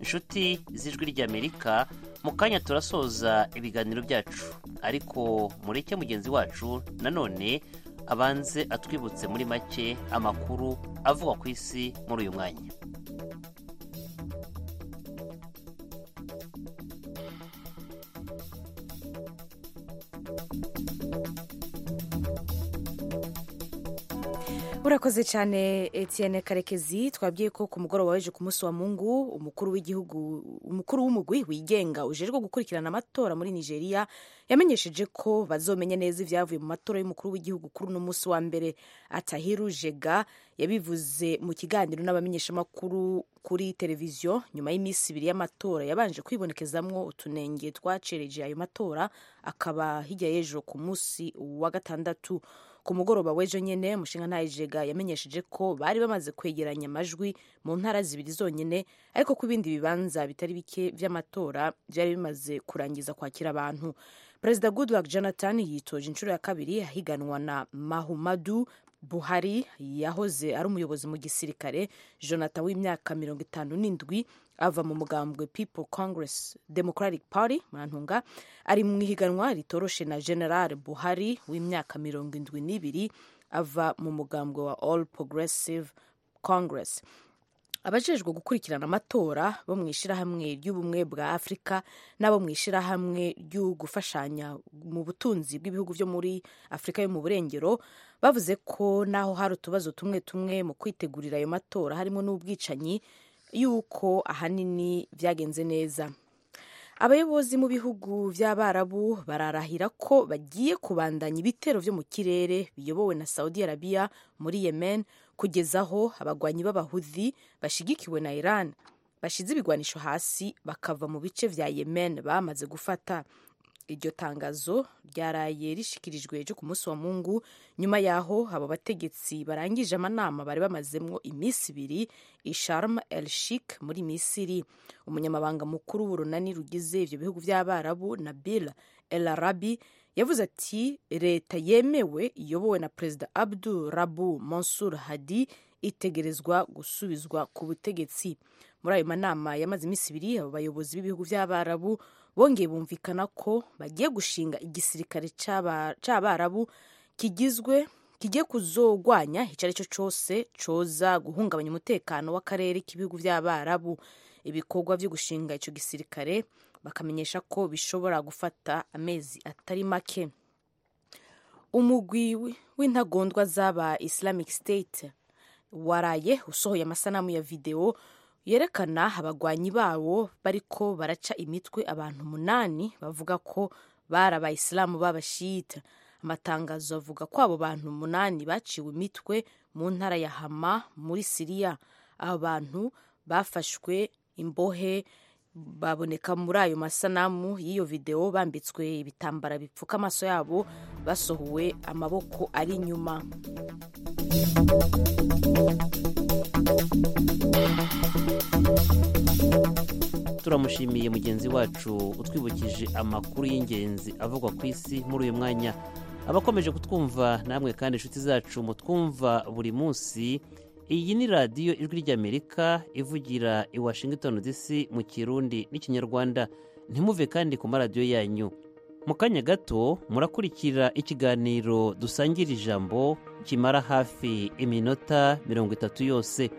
inshuti z'ijwi ry'amerika mu kanya turasoza ibiganiro byacu ariko mureke mugenzi wacu nanone abanze atwibutse muri make amakuru avugwa ku isi muri uyu mwanya urakoze cyane Etienne karekezi twabwiye ko ku mugoroba weje ku munsi wa mungu umukuru w'igihugu umukuru w'umugwi wigenga ujejwe gukurikirana amatora muri nigeria yamenyesheje ko bazomenya neza ibyavuye mu matora y'umukuru w'igihugu kuri uno munsi wa mbere atahiru jega yabivuze mu kiganiro n'abamenyeshamakuru kuri televiziyo nyuma y'iminsi ibiri y'amatora yabanje kwibonekezamwo utunenge twacereje ayo matora akaba hirya y'ejo ku munsi wa gatandatu ku mugoroba w'ejo nyine umushinga ntayijega yamenyesheje ko bari bamaze kwegeranya amajwi mu ntara zibiri zonyine ariko ko ibindi bibanza bitari bike by'amatora byari bimaze kurangiza kwakira abantu perezida goodluck jonathan yitoje inshuro ya kabiri ahiganwa na mahumadu buhari yahoze ari umuyobozi mu gisirikare jonathan w'imyaka mirongo itanu n'indwi ava mu mugambwe people congress democratic party murantunga ari mu ihiganwa ritoroshe na general buhari w'imyaka mirongo indwi n'ibiri ava mu mugambwe wa all progressive congress abajejwe gukurikirana amatora bo mu ishyirahamwe ry'ubumwe bwa afurika n'abo mu ishyirahamwe ryo gufashanya mu butunzi bw'ibihugu byo muri afurika yo mu burengero bavuze ko naho hari utubazo tumwe tumwe mu kwitegurira ayo matora harimo n'ubwicanyi y'uko ahanini byagenze neza abayobozi mu bihugu by'abarabu bararahira ko bagiye kubandanya ibitero byo mu kirere biyobowe na saudi arabiya muri yemen kugeza aho abagwanyi b'abahuzi bashyigikiwe na iran bashyize ibigwanisho hasi bakava mu bice bya yemen bamaze gufata iryo tangazo ryaraye rishikirijwe ejo ku munsi wa mungu nyuma y'aho abo bategetsi barangije amanama bari bamazemo iminsi ibiri isharm el shik muri misiri umunyamabanga mukuru w'urunani rugize ibyo bihugu by'abarabu nabil el arabi yavuze ati leta yemewe iyobowe na perezida abdu rabu mansur hadi itegerezwa gusubizwa ku butegetsi muri ayo manama yamaze iminsi ibiri abo bayobozi b'ibihugu by'abarabu bongeye bumvikana ko bagiye gushinga igisirikare cy'abarabu kigizwe kigiye kuzogwanya icyo ari cyo cyose cyoza guhungabanya umutekano w'akarere k'ibihugu by'abarabu ibikorwa byo gushinga icyo gisirikare bakamenyesha ko bishobora gufata amezi atari make umugwi w'intagondwa z'aba islamic state waraye usohoye amasanamu ya videwo yerekana abagwanyi babo bariko baraca imitwe abantu munani bavuga ko bari abayisilamu b'abashiyita amatangazo avuga ko abo bantu munani baciwe imitwe mu ntara ya hama muri siriya abo bantu bafashwe imbohe baboneka muri ayo masanamu y'iyo videwo bambitswe ibitambara bipfuka amaso yabo basohowe amaboko ari inyuma turamushimiye mugenzi wacu utwibukije amakuru y'ingenzi avugwa ku isi muri uyu mwanya abakomeje kutwumva namwe kandi inshuti zacu mutwumva buri munsi iyi ni radiyo ijwi ry'amerika ivugira i washington dc mu kirundi n'ikinyarwanda ntimuve kandi ku maradiyo yanyu mu kanya gato murakurikira ikiganiro dusangira ijambo kimara hafi iminota mirongo itatu yose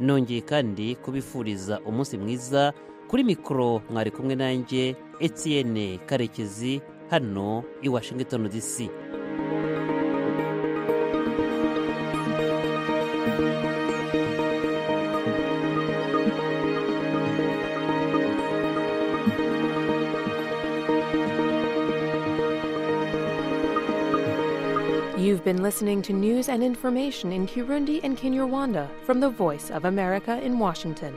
nongeye kandi kubifuriza umunsi mwiza kuri mikoro mwari kumwe nanjye Etienne karekezi hano i washington dc You've been listening to news and information in Kirundi and Kinyarwanda from the Voice of America in Washington.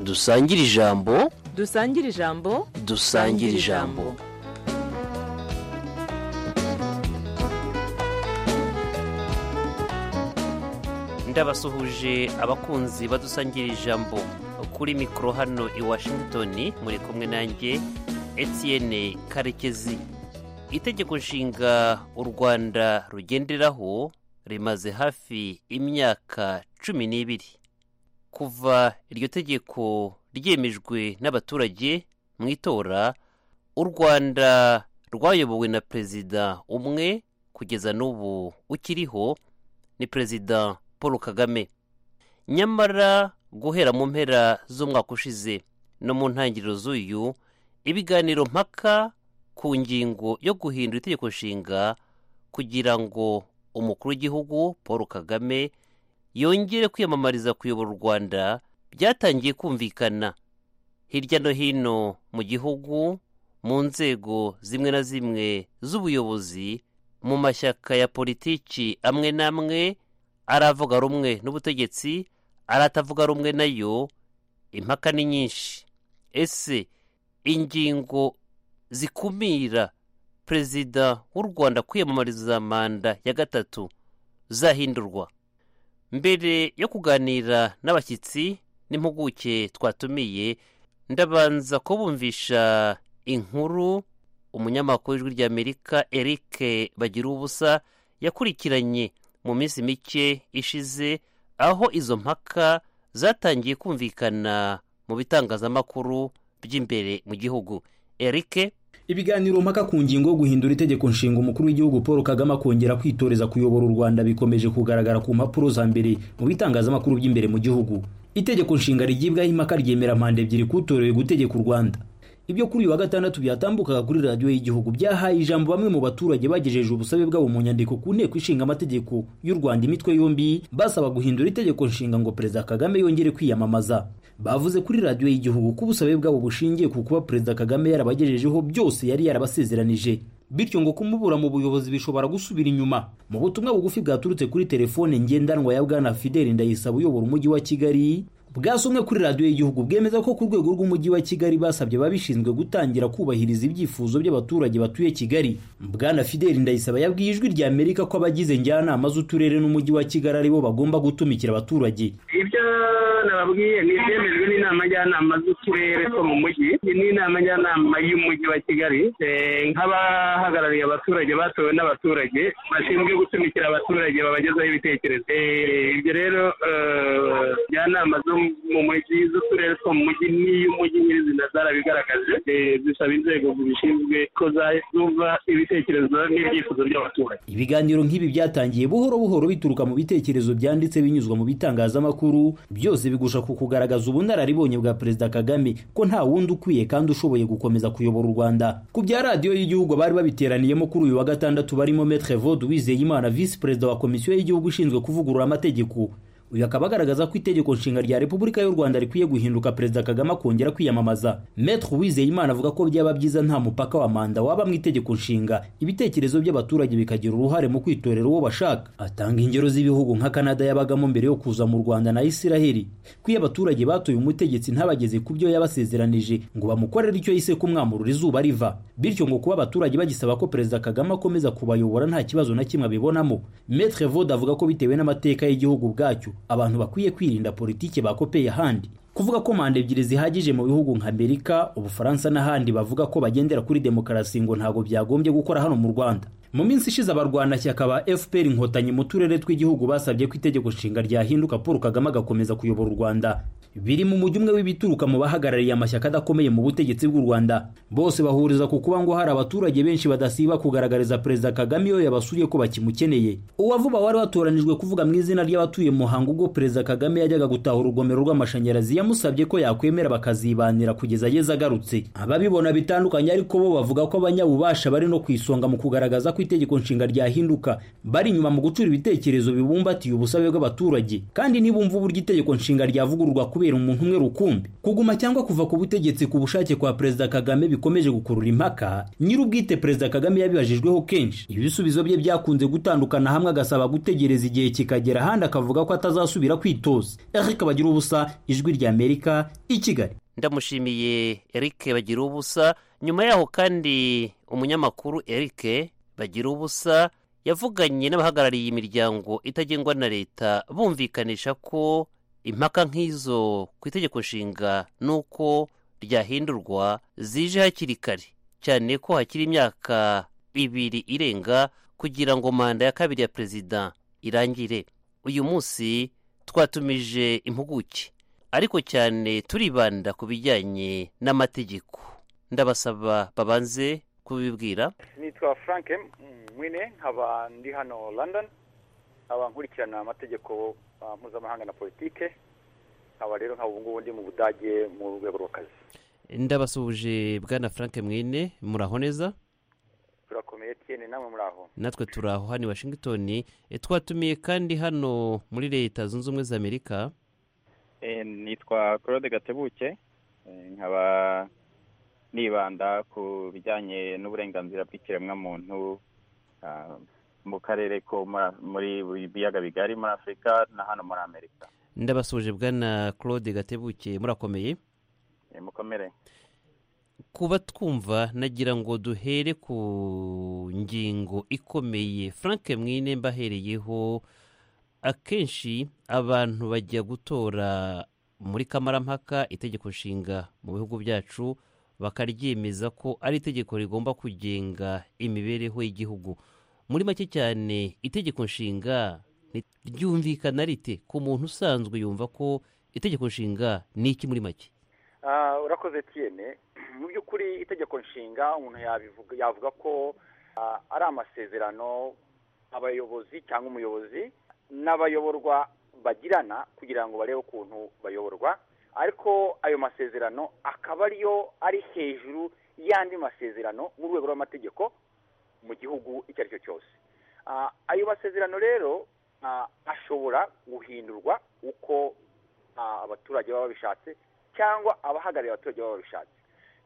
dusangire ijambo dusangire ijambo dusangire ijambo ndabasuhuje abakunzi badusangira ijambo kuri mikoro hano i washington muri kumwe nanjye etienne karekezi itegeko nshinga u rwanda rugenderaho rimaze hafi imyaka cumi n'ibiri kuva iryo tegeko ryemejwe n'abaturage mu itora u rwanda rwayobowe na perezida umwe kugeza n'ubu ukiriho ni perezida paul kagame nyamara guhera mu mpera z'umwaka ushize no mu ntangiriro z'uyu ibiganiro mpaka ku ngingo yo guhindura itegeko nshinga kugira ngo umukuru w'igihugu paul kagame yongere kwiyamamariza kuyobora u rwanda byatangiye kumvikana hirya no hino mu gihugu mu nzego zimwe na zimwe z'ubuyobozi mu mashyaka ya politiki amwe n'amwe aravuga rumwe n'ubutegetsi aratavuga rumwe nayo impaka ni nyinshi ese ingingo zikumira perezida w'u rwanda kwiyamamariza manda ya gatatu zahindurwa mbere yo kuganira n'abashyitsi n'impuguke twatumiye ndabanza kubumvisha inkuru umunyamakuru w'ijwi ry'amerika eric bagira ubusa yakurikiranye mu minsi mike ishize aho izo mpaka zatangiye kumvikana mu bitangazamakuru by'imbere mu gihugu eric ibiganiro mpaka ku ngingo yo guhindura itegeko nshinga umukuru w'igihugu paul kagame akongera kwitoreza kuyobora u rwanda bikomeje kugaragara ku mpapuro za mbere mu bitangazamakuru by'imbere mu gihugu itegeko nshinga rigibwaho impaka ryemera manda ebyiri kutorewe gutegeka u rwanda ibyo kuri uyu wa gatandatu byatambukaga kuri radiyo y'igihugu byahaye ijambo bamwe mu baturage bagejeje ubusabe bwabo mu nyandiko ku nteko ishinga amategeko y'u rwanda imitwe yombi basaba guhindura itegeko nshinga ngo perezida kagame yongere kwiyamamaza bavuze kuri radiyo y'igihugu ko ubusabe bwabo bushingiye ku kuba perezida kagame yarabagejejeho byose yari yarabasezeranije bityo ngo kumubura mu buyobozi bishobora gusubira inyuma mu butumwa bugufi bwaturutse kuri telefone ngendanwa ya bwana fideli ndayisaba uyobora umujyi wa kigali bwasomwe kuri radiyo y'igihugu bwemeza ko ku rwego rw'umujyi wa kigali basabye ababishinzwe gutangira kubahiriza ibyifuzo by'abaturage batuye kigali bwana fideli ndayisaba yabwiye ijwi rya amerika ko abagize njyanama z'uturere n'umujyi wa kigali aribo bagomba gutumikira abaturage ibyo nababwiye ni ibyemejwe n'inama njyanama z'uturere two mu mujyi n'inama njyanama y'umujyi wa kigali nk'abahagarariye abaturage batowe n'abaturage bashinzwe gutumikira abaturage babagezaho ibitekerezo ibyo rero njyanama zo mu mujyi z'uturere two mu mujyi n'iy'umujyi nyirizina zarabigaragaje zisaba inzego zibishinzwe ko zumva ibitekerezo n'ibyifuzo by'abaturage ibiganiro nk'ibi byatangiye buhoro buhoro bituruka mu bitekerezo byanditse binyuzwa mu bitangazamakuru byose bigusha ku kugaragaza ubunararibonye bwa perezida kagame ko nta wundi ukwiye kandi ushoboye gukomeza kuyobora u rwanda ku bya radiyo y'igihugu bari babiteraniyemo kuri uyu wa gatandatu barimo metre vod uwizeyimana visi perezida wa komisiyo y'igihugu ishinzwe kuvugurura amategeko uyu akaba agaragaza ko itegeko nshinga rya repubulika y'u rwanda rikwiye guhinduka perezida kagame akongera kwiyamamaza metre uwizeyimana avuga ko byaba byiza nta mupaka wa manda waba mu itegeko nshinga ibitekerezo by'abaturage bikagira uruhare mu kwitorera uwo bashaka atanga ingero z'ibihugu nka kanada yabagamo mbere yo kuza mu rwanda na isiraheli ko iyo abaturage batoye umutegetsi ntabageze ku byo yabasezeranije ngo bamukorere icyo yise kumwamurura izuba riva bityo ngo kuba abaturage bagisaba ko perezida kagame akomeza kubayobora nta kibazo na kimwe abibonamo metre vod avuga ko bitewe n'amateka y'igihugu bwacyo abantu bakwiye kwirinda politiki bakopeye ahandi kuvuga ko manda ebyiri zihagije mu bihugu nka amerika ubufaransa n'ahandi bavuga ko bagendera kuri demokarasi ngo ntabwo byagombye gukora hano mu rwanda mu minsi ishize abarwanashyaka ba fpr inkotanyi mu turere tw'igihugu basabye ko itegeko nshinga ryahinduka paul kagame agakomeza kuyobora u rwanda biri mu mujyi umwe w'ibituruka mu bahagarariye amashyaka adakomeye mu butegetsi bw'u rwanda bose bahuriza ku kuba ngo hari abaturage benshi badasiba kugaragariza perezida kagame iyo yabasuye ko bakimukeneye uwavuba wari watoranijwe kuvuga mu izina ry'abatuye muhango ubwo perezida kagame yajyaga gutahura urugomero rw'amashanyarazi yamusabye ko yakwemera bakazibanira kugeza ageze agarutse ababibona bitandukanye ariko bo bavuga ko abanyabubasha bari no ku isonga mu kugaragaza ko itegeko nshinga ryahinduka bari inyuma mu gucura ibitekerezo bibumbatiye ubusabe bw'abaturage kandi nibumva uburyo itegeko nshinga ryavugururwa kubera kubera umuntu umwe rukumbi kuguma cyangwa kuva ku butegetsi ku bushake kwa perezida kagame bikomeje gukurura impaka nyir'ubwite perezida kagame yabibajijweho kenshi ibisubizo bye byakunze gutandukana hamwe agasaba gutegereza igihe kikagera ahandi akavuga ko atazasubira kwitoza eric bagira ubusa ijwi ry'amerika i kigali ndamushimiye erike bagira ubusa nyuma yaho kandi umunyamakuru erike bagira ubusa yavuganye n'abahagarariye imiryango itagengwa na leta bumvikanisha ko impaka nk'izo ku itegeko nshinga n'uko ryahindurwa zije hakiri kare cyane ko hakiri imyaka ibiri irenga kugira ngo manda ya kabiri ya perezida irangire uyu munsi twatumije impuguke ariko cyane turibanda ku bijyanye n'amategeko ndabasaba babanze kubibwira nitwa frank mwine nkaba ndi hano london nkaba nkurikirana amategeko ah, mpuzamahanga na politike nkaba rero nkaba ubu ngubu ndi mu budage mu rwego rw'akazi ndabasuhuje bwana frank mwine muraho neza turakomeye tiyene namwe muri aho natwe turi aho hano i washington E, twatumiye kandi hano muri leta zunze ubumwe za amerika Eh, nitwa claude gatebuke Eh, nkaba nibanda ku bijyanye n'uburenganzira bw'ikiremwamuntu ah, mu karere ko muri- muri buri biyaga bigari muri afurika na hano muri amerika ndabasuhuje bwana claude gatebuke murakomeye Eh, mukomere kuba twumva nagira ngo duhere ku ngingo ikomeye frank mwine mbahereyeho akenshi abantu bajya gutora muri kamarampaka itegeko nshinga mu bihugu byacu bakaryemeza ko ari itegeko rigomba kugenga imibereho y'igihugu muri make cyane itegeko nshinga ni- ryumvikana rite ku muntu usanzwe yumva ko itegeko nshinga ni iki muri make Ah, urakoze tiyene mu by'ukuri itegeko nshinga umuntu yabivuga yavuga ko ah, ari amasezerano abayobozi cyangwa umuyobozi n'abayoborwa bagirana kugira ngo barebe ukuntu bayoborwa ariko ayo masezerano akaba ariyo ari hejuru y'andi masezerano mu rwego rw'amategeko mu gihugu icyo ari cyo cyose Ah, ayo masezerano rero ah, ashobora guhindurwa uko ah, abaturage baba babishatse cyangwa abahagarariye abaturage baba babishatse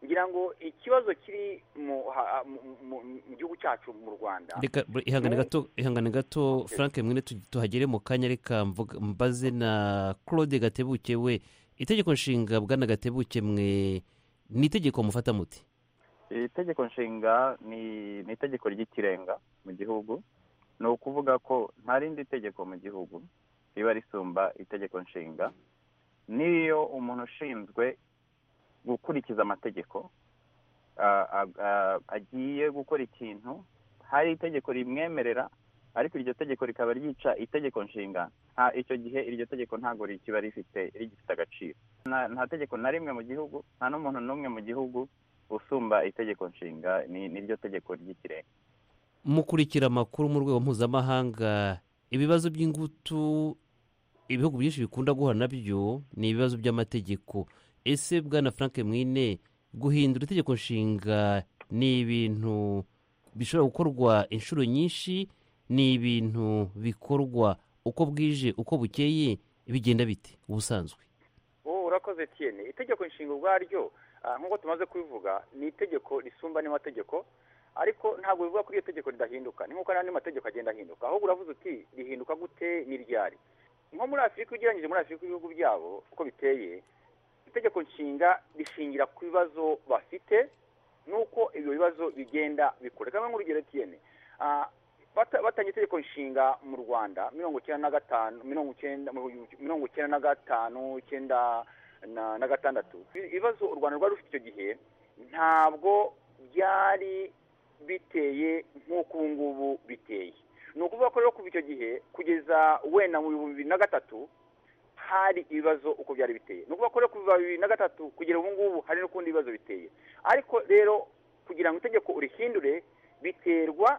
ngira ngo ikibazo kiri mu ha- mu- mu- mu gihugu cyacu mu rwanda reka bre- ni- ihangane gato ihangane gato frank mwene tu- tuhagere mu kanya reka mvuga- mbaze na claude gatebuke we itegeko nshinga bwana gatebuke mwe ni itegeko mufata muti iri tegeko nshinga ni ni itegeko ry'ikirenga mu gihugu ni ukuvuga ko nta rindi tegeko mu gihugu riba risumba itegeko nshinga n'iyo umuntu ushinzwe gukurikiza amategeko a- a- a- agiye gukora ikintu hari itegeko rimwemerera ariko iryo tegeko rikaba ryica itegeko nshinga nta- icyo gihe iryo tegeko ntabwo rikiba rifite rigifite agaciro nta nta tegeko na rimwe mu gihugu nta n'umuntu n'umwe mu gihugu usumba itegeko nshinga ni niryo tegeko ry'ikirenga mukurikira amakuru mu rwego mpuzamahanga ibibazo by'ingutu ibihugu byinshi bikunda guhura nabyo ni ibibazo by'amategeko ese bwana frank mwine guhindura itegeko nshinga ni ibintu bishobora gukorwa inshuro nyinshi ni ibintu bikorwa uko bwije uko bukeye bigenda bite ubusanzwe ubu urakoze tiyene itegeko nshinga ubwaryo ah, nk'uko tumaze kubivuga ni itegeko risumba n'amategeko ariko ntabwo bivuga ko iryo tegeko ridahinduka ni nk'uko n'andi mategeko agenda ahinduka ahubwo uravuze uti rihinduka gute n'iryari nko muri afurika ugereranyije muri afurika ibihugu byabo uko biteye itegeko nshinga rishingira ku bibazo bafite n'uko ibyo bibazo bigenda bikura reka mbe nk'urugero tiyene Ah, bata- batanye itegeko nshinga mu rwanda mirongo icyenda na gatanu mirongo icyenda mirongo icyenda na gatanu icyenda na- na gatandatu ibibazo u rwanda rwari rufite icyo gihe ntabwo byari biteye nk'uko ubu ngubu biteye ni ukuvuga ko rero kuva icyo gihe kugeza wenda mu bihumbi bibiri na gatatu hari ibibazo uko byari biteye ni ukuvuga ko rero kuva bibiri na gatatu kugera ubu ngubu hari n'ukundi bibazo biteye ariko rero kugira ngo itegeko urihindure biterwa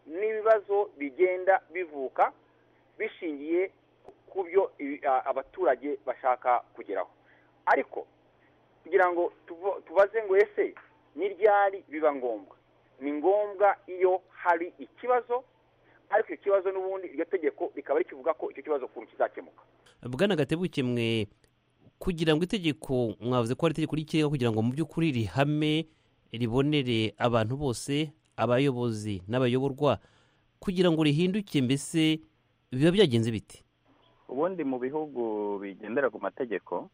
n'ibibazo bigenda bivuka bishingiye ku byo ibi- a- abaturage bashaka kugeraho ariko kugira ngo tuvo- tubaze ngo ese n'iryari biba ngombwa ni ngombwa iyo hari ikibazo ariko icyo kibazo n'ubundi iryo tegeko rikaba rikivuga ko icyo kibazo ukuntu kizakemuka bwana gatebuke mwe kugira ngo itegeko mwavuze ko ari itegeko ry'ikirenga kugira ngo mu by'ukuri rihame ribonere abantu bose abayobozi n'abayoborwa kugira ngo rihinduke mbese biba byagenze bite ubundi mu bihugu bigendera ku mategeko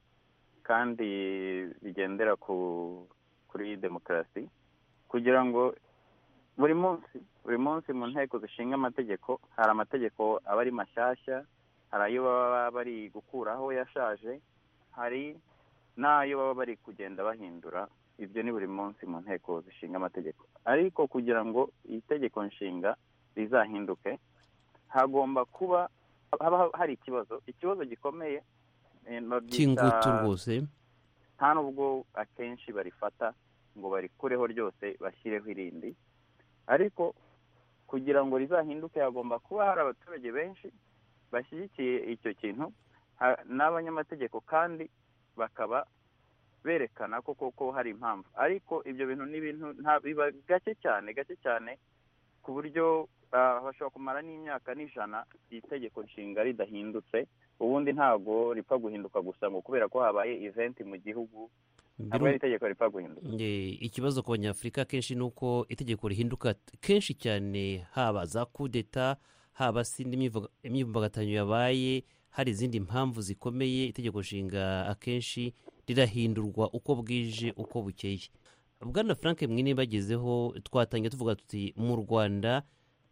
kandi bigendera ku kuri demokarasi kugira ngo buri munsi buri munsi mu nteko zishinga amategeko hari amategeko aba ari mashyashya hari ayo baba bari gukuraho yashaje hari n'ayo baba bari kugenda bahindura ibyo ni buri munsi mu nteko zishinga amategeko ariko kugira ngo itegeko nshinga rizahinduke hagomba kuba haba hari ikibazo ikibazo gikomeye cy'ingutu rwose nta nubwo akenshi barifata ngo barikureho ryose bashyireho irindi ariko kugira ngo rizahinduke hagomba kuba hari abaturage benshi bashyigikiye icyo kintu ha- n'abanyamategeko kandi bakaba berekana ko koko hari impamvu ariko ibyo bintu ni ibintu nta- biba gake cyane gake cyane ku buryo ah, bashobora kumara n'imyaka n'ijana iri tegeko nshinga ridahindutse ubundi ntabwo ripfa guhinduka gusa ngo kubera ko habaye eventi mu gihugu ntabwo ari itegeko ripfa guhinduka Eh, ikibazo ku banyafurika kenshi ni uko itegeko rihinduka kenshi cyane haba za kudeta haba se indi myivuga- imyivumbagatanyo yabaye hari izindi mpamvu zikomeye itegeko nshinga akenshi rirahindurwa uko bwije uko bukeye bwana frank mwine bagezeho twatangiye tuvuga tuti mu rwanda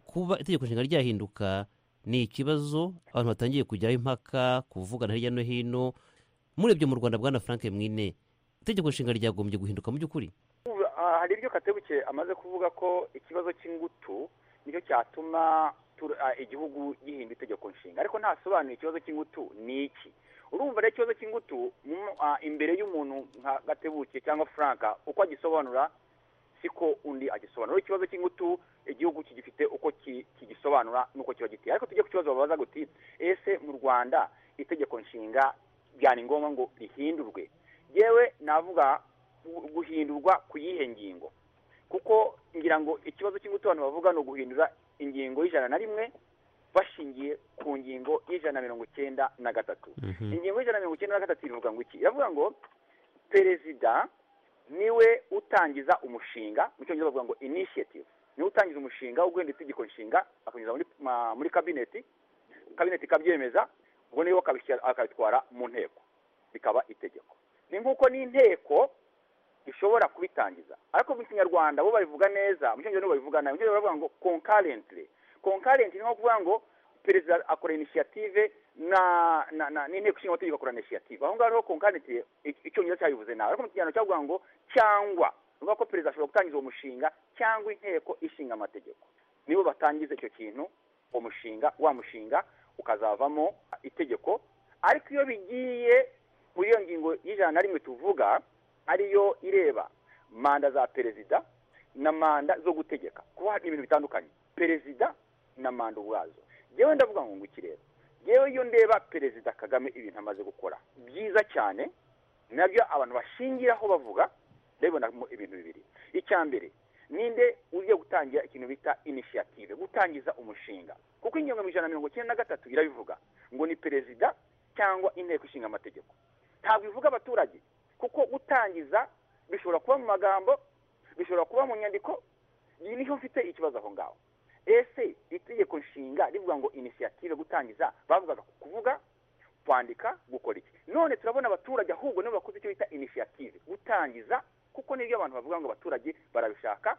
kuba itegeko nshinga ryahinduka ni ikibazo abantu batangiye kujyaho impaka kuvugana hirya no hino murebye mu rwanda bwana frank mwine itegeko nshinga ryagombye guhinduka mu by'ukuri Ubu, ah, hari ibyo katebuke amaze kuvuga ko ikibazo cy'ingutu nicyo cyatuma tu- ah, igihugu gihinda itegeko nshinga ariko ntasobanuye ikibazo cy'ingutu ni iki urumva rero ikibazo cy'ingutu mu- ah, imbere y'umuntu nka gatebuke cyangwa franka uko agisobanura siko undi agisobanura Rero ikibazo cy'ingutu igihugu kigifite uko ki- kigisobanura n'uko kiba giteye ariko tujye ku kibazo babaza guti ese mu rwanda itegeko nshinga byari ngombwa ngo rihindurwe yewe navuga gu- guhindurwa ku yihe ngingo kuko ngira ngo ikibazo cy'ingutu abantu bavuga ni uguhindura ingingo y'ijana na rimwe bashingiye ku ngingo y'ijana na mirongo icyenda na gatatu ingingo y'ijana na mirongo icyenda na gatatu iravuga ngo iki iravuga ngo perezida niwe utangiza umushinga mu cyongereza bavuga ngo initiative niwe utangiza umushinga wo guhindura itegeko nshinga akanyuza muri ma- muri kabineti kabineti ikabyemeza ubwo niwe akabishyira- akabitwara mu nteko bikaba itegeko ni nk'uko n'inteko ishobora kubitangiza ariko mu kinyarwanda bo babivuga neza mu cyongereza nibo babivuga nabi mu cyongereza baravuga ngo concurrently concurrent ni nko kuvuga ngo perezida akora initiative na na na n'inteko ishinga amategeko akora initiative aho ngaho rero concurrent i- icyongereza cyabivuze nabi ariko mu kinyarwanda cyavuga ngo cyangwa ni ukuvuga ko perezida ashobora gutangiza uwo mushinga cyangwa inteko ishinga amategeko nibo batangiza icyo kintu uwo mushinga wa mushinga ukazavamo itegeko ariko iyo bigiye muri iyo ngingo y'ijana na rimwe tuvuga ariyo ireba manda za perezida na manda zo gutegeka kuba hari ibintu bitandukanye perezida na manda ubwazo yewe ndavuga ngo ngwiki rero yewe iyo ndeba perezida kagame ibintu amaze gukora byiza cyane nabyo abantu bashingiraho bavuga ndabibonamo ibintu bibiri icya mbere ninde ugiye gutangira ikintu bita initiative gutangiza umushinga kuko ingingo ijana na mirongo icyenda na gatatu irabivuga ngo ni perezida cyangwa inteko ishinga amategeko ntabwo ivuga abaturage kuko gutangiza bishobora kuba mu magambo bishobora kuba mu nyandiko iyi niho mfite ikibazo aho ngaho ese itegeko nshinga rivuga ngo inisiyative gutangiza bavugaga ku kuvuga kwandika gukora iki none turabona abaturage ahubwo nibo bakoze icyo bita inisiyative gutangiza kuko nibyo abantu bavuga ngo abaturage barabishaka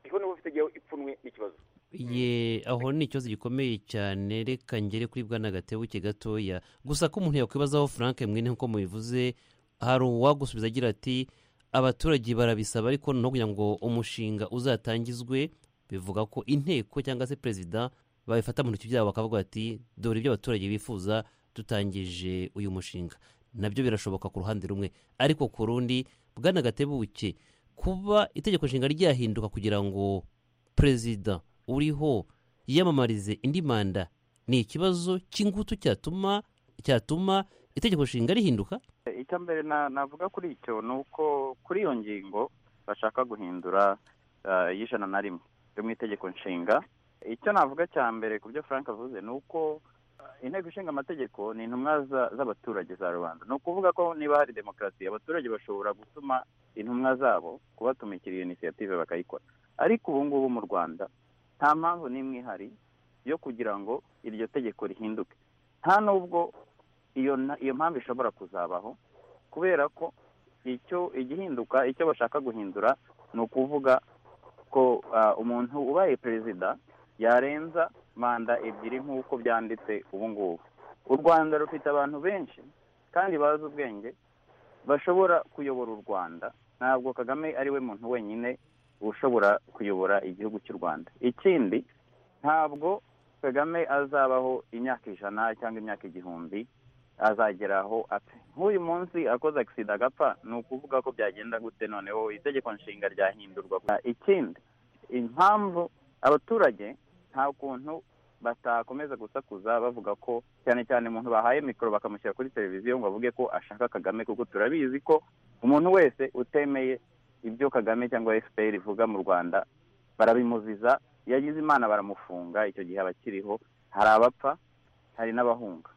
iho niho bafite igihe ipfunwe n'ikibazo ye aho ni ikibazo gikomeye cyane reka ngere kuri bwana gatebuke gatoya gusa ko umuntu yakwibazaho frank mwene nk'uko mubivuze hari uwagusubiza agira ati abaturage barabisaba ariko no kugira ngo umushinga uzatangizwe bivuga ko inteko cyangwa se perezida babifata mu ntoki byabo bakavuga bati dore ibyo abaturage bifuza dutangije uyu mushinga nabyo birashoboka ku ruhande rumwe ariko ku rundi bwana gatebuke kuba itegeko nshinga ryahinduka kugira ngo perezida uriho yiyamamarize indi manda ni ikibazo cy'ingutu cyatuma cyatuma itegeko nshinga rihinduka icya mbere na- navuga kuri icyo ni uko kuri iyo ngingo bashaka guhindura ah, y'ijana na rimwe yo mu itegeko nshinga icyo navuga cya mbere ku byo frank avuze ni uko ah, inteko ishinga amategeko ni intumwa za- z'abaturage za rubanda ni ukuvuga ko niba hari demokarasi abaturage bashobora gutuma intumwa zabo kubatumikira iyo inisiyative bakayikora ariko ubu ngubu mu rwanda nta mpamvu n'imwe ihari yo kugira ngo iryo tegeko rihinduke nta n'ubwo iyo na- iyo mpamvu ishobora kuzabaho kubera ko icyo igihinduka icyo bashaka guhindura ni ukuvuga ko ah, umuntu ubaye perezida yarenza manda ebyiri nk'uko byanditse ubu ngubu u rwanda rufite abantu benshi kandi bazi ubwenge bashobora kuyobora u rwanda ntabwo kagame ari we muntu wenyine ushobora kuyobora igihugu cy'u rwanda ikindi ntabwo kagame azabaho imyaka ijana cyangwa imyaka igihumbi azageraho apfa nk'uyu munsi akoze agisida agapfa ni ukuvuga ko byagenda gute noneho itegeko nshinga ryahindurwa ikindi impamvu abaturage nta kuntu batakomeza gusakuza bavuga ko cyane cyane umuntu bahaye mikoro bakamushyira kuri televiziyo ngo avuge ko ashaka kagame kuko turabizi ko umuntu wese utemeye ibyo kagame cyangwa fpr ivuga mu rwanda barabimuziza yagize imana baramufunga icyo gihe aba akiriho hari abapfa hari n'abahunga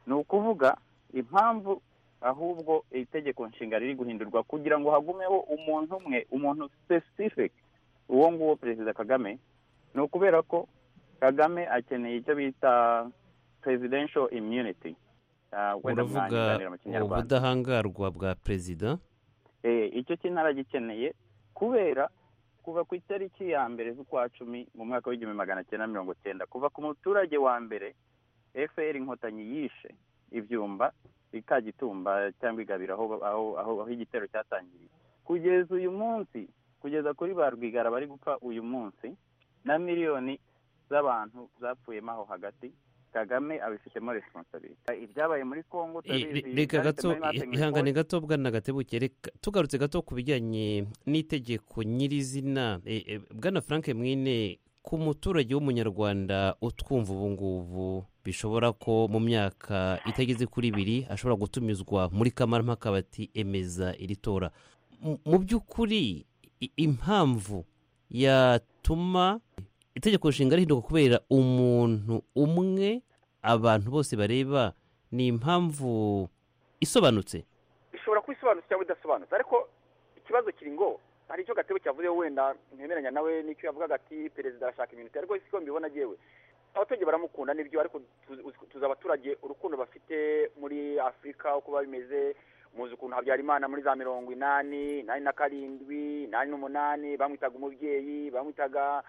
ni ukuvuga impamvu ahubwo itegeko nshinga riri guhindurwa kugira ngo hagumeho umuntu umwe umuntu specific uwo nguwo perezida kagame ni ukubera ko kagame akeneye icyo bita presidential immunity Ah, wenda uravuga mwanyiganira mu kinyarwanda ubudahangarwa bwa perezida Eh, icyo kinaragikeneye kubera kuva ku itariki ya mbere z'ukwa cumi mu mwaka w'igihumbi magana cyenda mirongo cyenda kuva ku muturage wa mbere fpr inkotanyi yishe ibyumba ikagitumba cyangwa igabira aho aho aho, aho igitero cyatangiriye kugeza uyu munsi kugeza kuri ba rwigara bari gupfa uyu munsi na miliyoni z'abantu zapfuyemo aho hagati kagame abifitemo responsabilite ibyabaye muri congo Re- reka gato ihangane gato bwana gatebuke reka tugarutse gato ku bijyanye n'itegeko nyirizina Eh, eh, bwana frank mwine ku muturage w'umunyarwanda utwumva ubu ngubu bishobora ko mu myaka itageze kuri ibiri ashobora gutumizwa muri kamarampaka bati emeza iri tora M- mu by'ukuri i- impamvu yatuma itegeko nshinga rihinduka kubera umuntu umwe abantu bose bareba ni impamvu isobanutse ishobora kuba isobanutse cyangwa idasobanutse ariko ikibazo kiri ngo hari icyo gatebe cyavuze wenda ntemeranya nawe n'icyo yavugaga ati perezida arashaka iminota ariko siko mbibona agiyewe abaturage baramukunda nibyo ariko tuzi- uzi- tuzi abaturage urukundo bafite muri afurika uko biba bimeze muzi ukuntu habyarimana muri za mirongo inani inani na karindwi inani n'umunani bamwitaga umubyeyi bamwitaga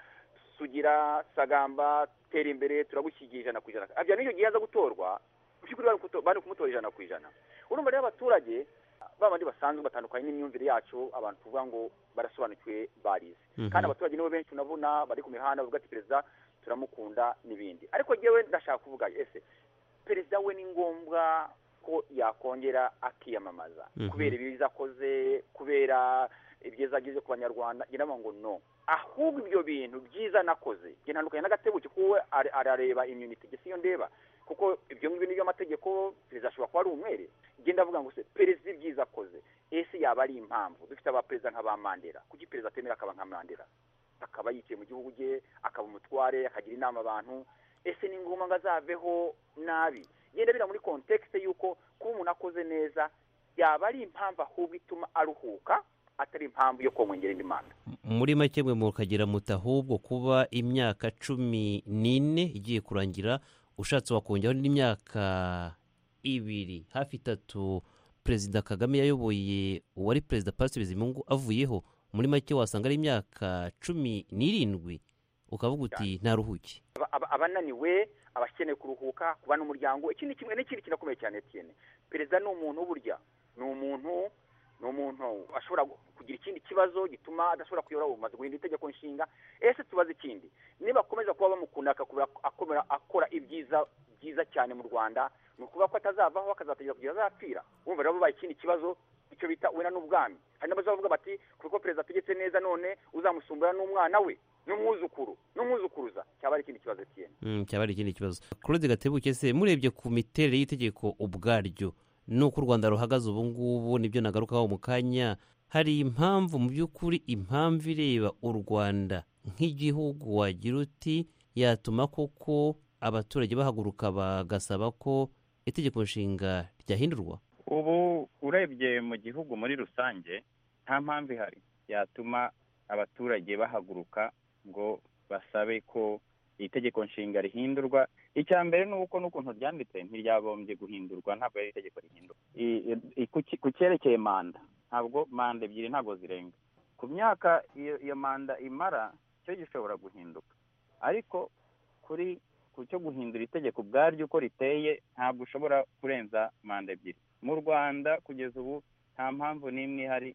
sugira sagamba tera imbere turagushyigikira ijana ku ijana habyarimana icyo gihe yaza gutorwa mu by'ukuri bari kuto- bari kumutora ijana ku ijana urumva rero abaturage babandi basanzwe batandukanye n'imyumvire yacu abantu tuvuga ngo barasobanukiwe barize Mhm. kandi abaturage nibo benshi unabona bari ku mihanda bavuga ati perezida turamukunda n'ibindi ariko jyewe ndashaka kuvuga ese perezida we ni ngombwa ko yakongera akiyamamaza Mhm. kubera ibiza akoze kubera ibyiza ageze ku banyarwanda njye ndavuga ngo no ahubwo ibyo bintu byiza nakoze njye ntandukanye n'agatebuke kuwe ara- arareba imyuniti njye siyo ndeba kuko ibyo ngibyo ni byo amategeko perezida ashobora kuba ari umwere njye ndavuga ngo se perezida ibyiza akoze ese yaba ari impamvu dufite abaperezida nka ba mandela kuki perezida atemera akaba nka mandela akaba yicaye mu gihugu cye akaba umutware akagira inama abantu ese ni ngombwa ngo azaveho nabi genda bira muri kontekste y'uko kuba umuntu akoze neza yaba ari impamvu ahubwo ituma aruhuka atari impamvu yo kumwongera indi manda muri make mwe mukagira muti ahubwo kuba imyaka cumi n'ine igiye kurangira ushatse wakongeraho n'imyaka ibiri hafi itatu perezida kagame yayoboye uwari perezida Patrice bizimungu avuyeho muri make wasanga ari imyaka cumi n'irindwi ukavuga uti ntaruhuke Aba- aba- abananiwe abakeneye kuruhuka kuba n'umuryango ikindi kimwe n'ikindi kinakomeye cyane Etienne perezida ni umuntu burya ni umuntu ni umuntu ashobora gu- kugira ikindi kibazo gituma adashobora kuyobora ubumaze guhindura itegeko nshinga ese tubaze ikindi niba akomeza kuba bamukunda akakubura akomera akora ibyiza byiza cyane mu rwanda ni ukuvuga ko atazavaho akazategera kugeza azapfira wumva rero bubaye ikindi kibazo icyo bita wenda n'ubwami hari n'abazavuga bati kuko perezida ategetse neza none uzamusumbura n'umwana we n'umwuzukuru n'umwuzukuruza cyaba ari ikindi kibazo Etienne Mm, cyaba ari ikindi kibazo claude gatebuke se murebye ku miterere y'itegeko ubwaryo n'uko u rwanda ruhagaze ubu ngubu nibyo nagarukaho mu kanya hari impamvu mu by'ukuri impamvu ireba u rwanda nk'igihugu wagira uti yatuma koko abaturage bahaguruka bagasaba ko itegeko nshinga ryahindurwa ubu urebye mu gihugu muri rusange nta mpamvu ihari yatuma abaturage bahaguruka ngo basabe ko iri tegeko nshinga rihindurwa icya mbere ni uko n'ukuntu ryanditse ntiryagombye guhindurwa ntabwo ari itegeko rihindurwa I- i- ku ki- ku cyerekeye manda ntabwo manda ebyiri ntabwo zirenga ku myaka iyo iyo manda imara cyo gishobora guhinduka ariko kuri ku cyo guhindura itegeko ubwaryo uko riteye ntabwo ushobora kurenza manda ebyiri mu rwanda kugeza ubu nta mpamvu n'imwe ihari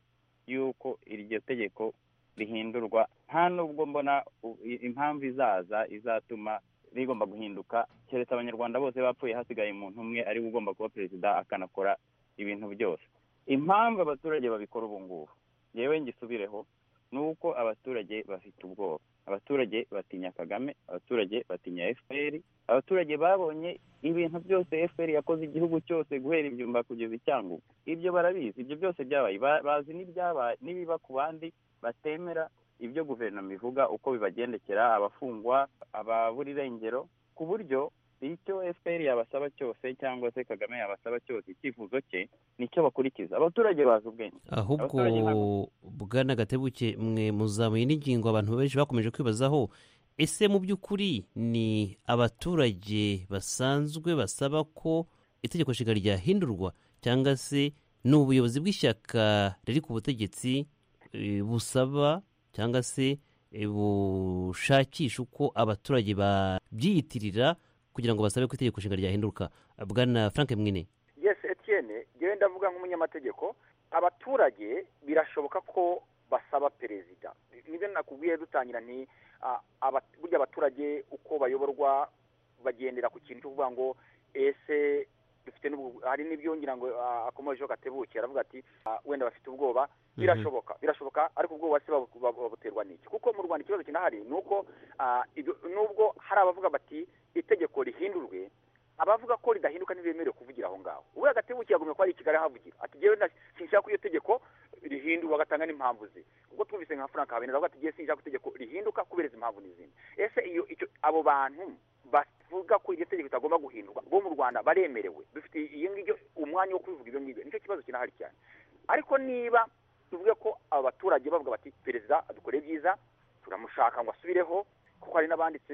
y'uko iryo tegeko rihindurwa nta n'ubwo mbona u- i- impamvu izaza izatuma rigomba guhinduka keretse abanyarwanda bose bapfuye hasigaye umuntu umwe ari we ugomba kuba perezida akanakora ibintu byose impamvu abaturage babikora ubu ngubu yewe ngisubireho ni uko abaturage bafite ubwoba abaturage batinya kagame abaturage batinya fpr abaturage babonye ibintu byose fpr yakoze igihugu cyose guhera ibyumba kugeza icyangugu ibyo barabizi ibyo byose byabaye Ba- bazi n'ibyabaye n'ibiba ku bandi batemera ibyo guverinoma ivuga uko bibagendekera abafungwa ababura irengero ku buryo icyo fpr yabasaba cyose cyangwa se kagame yabasaba cyose icyifuzo cye nicyo bakurikiza abaturage bazi ubwenge ahubwo Abaturage ntabwo- bwana gatebuke mwe muzamuye n'ingingo abantu benshi bakomeje kwibazaho ese mu by'ukuri ni abaturage basanzwe basaba ko itegeko nshinga ryahindurwa cyangwa se ni ubuyobozi bw'ishyaka riri ku butegetsi eh, busaba cyangwa se eh, bushakisha uko abaturage babyiyitirira kugira ngo basabe ko itegeko nshinga ryahinduka bwana frank mwine yes etienne yewe ndavuga nk'umunyamategeko abaturage birashoboka ko basaba perezida nibyo nakubwiye dutangira nti ah, aba- burya abaturage uko bayoborwa bagendera ku kintu cyo kuvuga ngo ese dufite n'ubwo hari n'ibyongera ngo ah, akomejeho gatebuke aravuga ati ah, wenda bafite ubwoba birashoboka birashoboka ariko ubwoba se babu- babu- babuterwa n'iki kuko mu rwanda ikibazo kinahari ni uko ah, ibyo- nubwo hari abavuga bati itegeko rihindurwe abavuga ko ridahinduka ntibemerewe kuvugira aho ngaho uburiya gatebuke yagomye kuba ari i kigali ahavugira ati jyewe na- sinshaka ko iyo tegeko rihindurwa agatanga n'impamvu ze ubwo twumvise nka frank habineza avuga ati jyewe sinshaka ko itegeko rihinduka kubera izi mpamvu n'izindi ese iyo icyo abo bantu bavuga ko iryo tegeko ritagomba guhindurwa bo mu rwanda baremerewe dufite iyo ngibyo umwanya wo kubivuga ibyo ngibyo nicyo kibazo kinahari cyane ariko niba tuvuge ko abaturage bavuga bati perezida adukore byiza turamushaka ngo asubireho kuko hari n'abanditse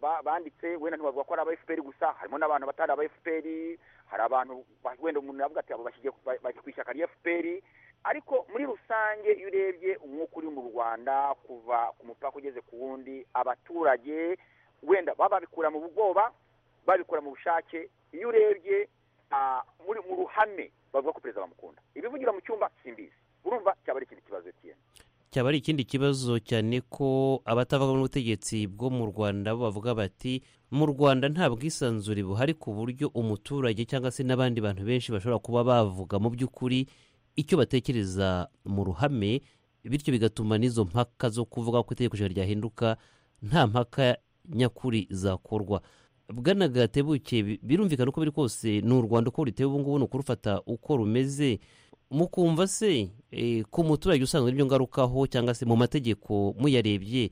ba- banditse wenda ntibavuga ko ari aba fpr gusa harimo n'abantu batari aba fpr hari abantu ba- wenda umuntu yavuga ati abo bashyigiye ku- ba- bari ku ishyaka rya fpr ariko muri rusange iyo urebye umwuka uri mu rwanda kuva ku mupaka ugeze ku wundi abaturage wenda baba babikura mu bwoba babikura mu bushake iyo urebye ah, muri mu ruhame bavuga ko perezida bamukunda ibivugira mu cyumba simbizi urumva cyaba ari ikindi kibazo cy'iyo cyaba ari ikindi kibazo cyane ko abatavuga mu butegetsi bwo mu rwanda bo bavuga bati mu rwanda nta bwisanzure buhari ku buryo umuturage cyangwa se n'abandi bantu benshi bashobora kuba bavuga mu by'ukuri icyo batekereza mu ruhame bityo bigatuma n'izo mpaka zo kuvuga ko itegeko nshinga ryahinduka nta mpaka nyakuri zakorwa bwana gatebuke bi- birumvikana uko biri kose ni u rwanda uko ruteye ubu ngubu ni ukurufata uko rumeze mukumva se eh, ku muturage usanzwe n'ibyo ngarukaho cyangwa se mu mategeko muyarebye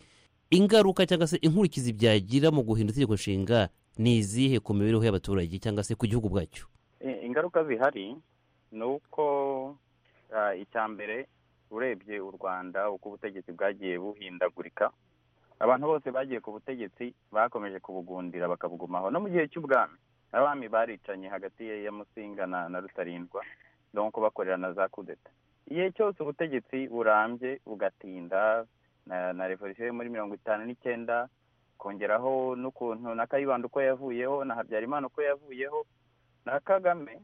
ingaruka cyangwa se inkurikizi byagira mu guhindura itegeko nshinga ni izihe ku mibereho y'abaturage cyangwa se ku gihugu bwacyo I- ingaruka zihari ni uko ah, icya mbere urebye u rwanda uko ubutegetsi bwagiye buhindagurika abantu bose bagiye ku butegetsi bakomeje kubugundira bakabugumaho no mu gihe cy'ubwami abami baricanye hagati ya ya musinga na, na rutarindwa donko bakorera na za kudeta igihe cyose ubutegetsi burambye bugatinda na, na revolisiyo yo muri mirongo itanu n'icyenda kongeraho n'ukuntu na kayibanda uko yavuyeho na habyarimana uko yavuyeho na kagame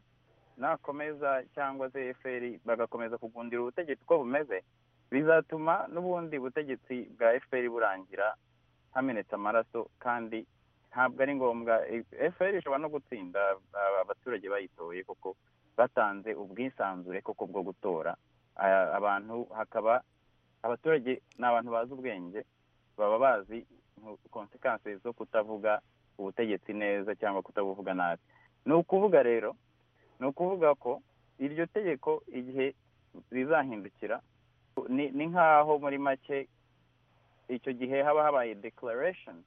nakomeza cyangwa se fpr bagakomeza kugundira ubutegetsi uko bumeze bizatuma n'ubundi butegetsi bwa fpr burangira hamenetse amaraso kandi ntabwo ari ngombwa fpr ishobora no gutsinda aba- abaturage bayitoye kuko batanze ubwisanzure koko bwo gutora Aya- abantu hakaba abaturage ni abantu bazi ubwenge baba bazi konsekansi zo kutavuga ubutegetsi neza cyangwa kutabuvuga nabi ni ukuvuga rero ni ukuvuga ko iryo tegeko igihe rizahindukira ni ni nk'aho muri make icyo gihe haba habaye declaration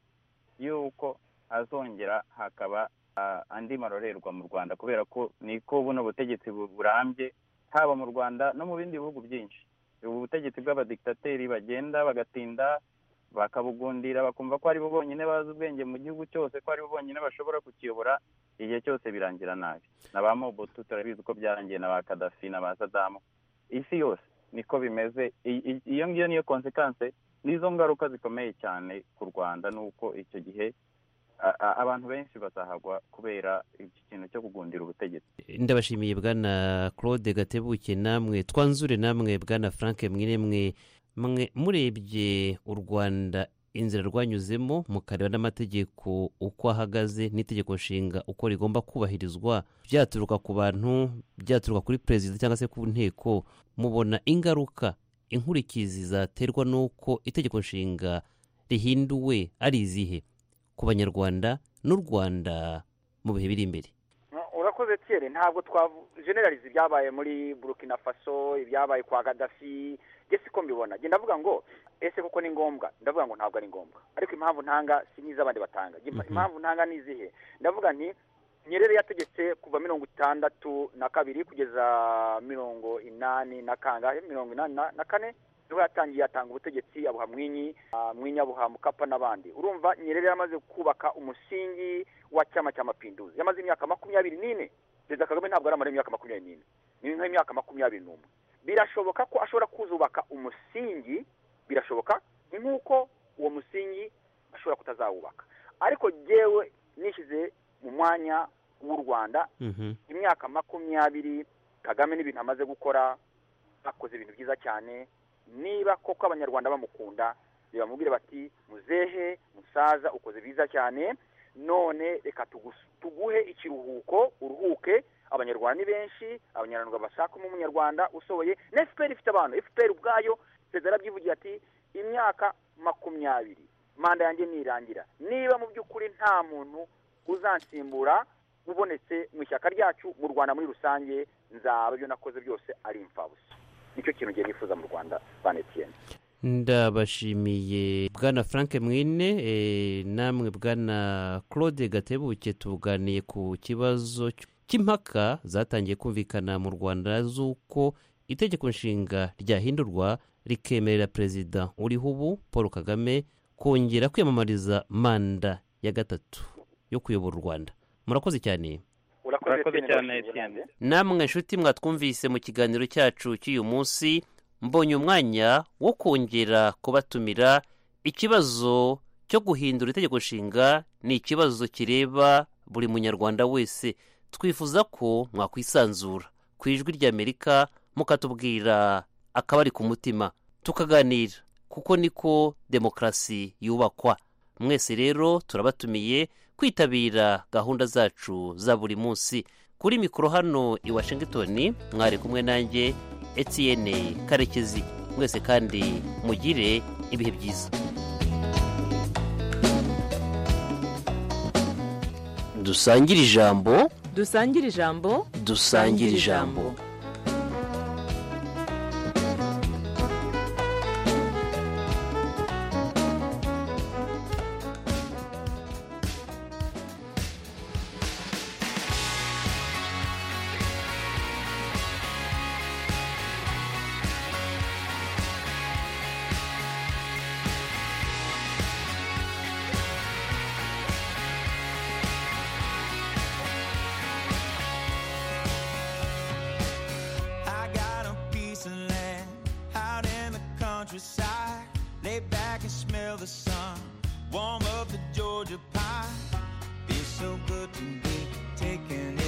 y'uko hazongera hakaba ah, andi marorerwa mu rwanda kubera ko niko buno butegetsi bu- burambye haba mu rwanda no mu bindi bihugu byinshi ubu butegetsi bw'abadikitateri bagenda bagatinda bakabugundira bakumva ko aribo bonyine bazi ubwenge mu gihugu cyose ko aribo bonyine bashobora kukiyobora igihe cyose birangira nabi na ba mobutu turabizi ko byarangiye na ba kadafi na ba sadamu isi yose niko bimeze I- i- iyo ngiyo niyo konsekanse n'izo ngaruka zikomeye cyane ku rwanda nuko icyo gihe a- a- abantu benshi bazahagwa kubera iki kintu cyo kugundira ubutegetsi ndabashimiye bwana claude gatebuke namwe twanzure namwe bwana frank mwiremwe mwe murebye u rwanda inzira rwanyuzemo mukareba n'amategeko uko ahagaze n'itegeko nshinga uko rigomba kubahirizwa byaturuka ku bantu byaturuka kuri perezida cyangwa se ku nteko mubona ingaruka inkurikizi zaterwa n'uko itegeko nshinga rihinduwe ari izihe ku banyarwanda n'u rwanda mu bihe biri imbere urakoze tiyere ntabwo twajenerariza ibyabaye muri burkina faso ibyabaye kwa gadafi gese ko mbibona njye ndavuga ngo ese koko ni ngombwa ndavuga ngo ntabwo ari ngombwa ariko impamvu ntanga si n'iz'abandi batanga Njye Mhm. impamvu ntanga ni izihe ndavuga nti nyerere yategetse kuva mirongo itandatu na kabiri kugeza mirongo inani na kangahe mirongo inani na na kane niho yatangiye atanga ubutegetsi abuha mwinyi ah, mwinyi abuha mukapa n'abandi urumva nyerere yamaze kubaka umusingi wa cyama cya mapinduzi yamaze imyaka makumyabiri n'ine perezida kagame ntabwo yari amara imyaka makumyabiri n'ine ni nk'imyaka makumyabiri n'umwe birashoboka ko ashobora kuzubaka umusingi birashoboka ni nk'uko uwo musingi ashobora kutazawubaka ariko jyewe nishyize mu mwanya w'u rwanda imyaka makumyabiri kagame n'ibintu amaze gukora akoze ibintu byiza cyane niba koko abanyarwanda bamukunda bamubwire bati muzehe musaza ukoze byiza cyane none reka tugus- tuguhe ikiruhuko uruhuke abanyarwanda ni benshi abanyarwanda bashakamo umunyarwanda usohoye na fpr ifite abantu fpr ubwayo perezida yarabyivugiye ati imyaka makumyabiri manda yanjye nirangira niba mu by'ukuri nta muntu uzansimbura ubonetse mu ishyaka ryacu mu rwanda muri rusange nzaba ibyo nakoze byose ari imfabusa nicyo kintu ngiye nifuza mu rwanda bane etiyeni ndabashimiye bwana frank mwine eh, namwe bwana claude gatebuke tuganiye ku kibazo cy- cy'impaka zatangiye kumvikana mu rwanda z'uko itegeko nshinga ryahindurwa rikemerera perezida uriho ubu paul kagame kongera kwiyamamariza manda ya gatatu yo kuyobora u rwanda murakoze cyane urakoze cyane, etiyeni namwe nshuti mwatwumvise mu kiganiro cyacu cy'uyu munsi mbonye umwanya wo kongera kubatumira ikibazo cyo guhindura itegeko nshinga ni ikibazo kireba buri munyarwanda wese twifuza ko mwakwisanzura ku ijwi ry'amerika mukatubwira akabari ku mutima tukaganira kuko niko demokarasi yubakwa mwese rero turabatumiye kwitabira gahunda zacu za buri munsi kuri mikoro hano i washington mwari kumwe nanjye etiyene karekezi mwese kandi mugire ibihe byiza dusangire ijambo dusangire ijambo dusangire ijambo I got a piece of land out in the countryside. Lay back and smell the sun. Warm up the Georgia pie. Feels so good to be taking it.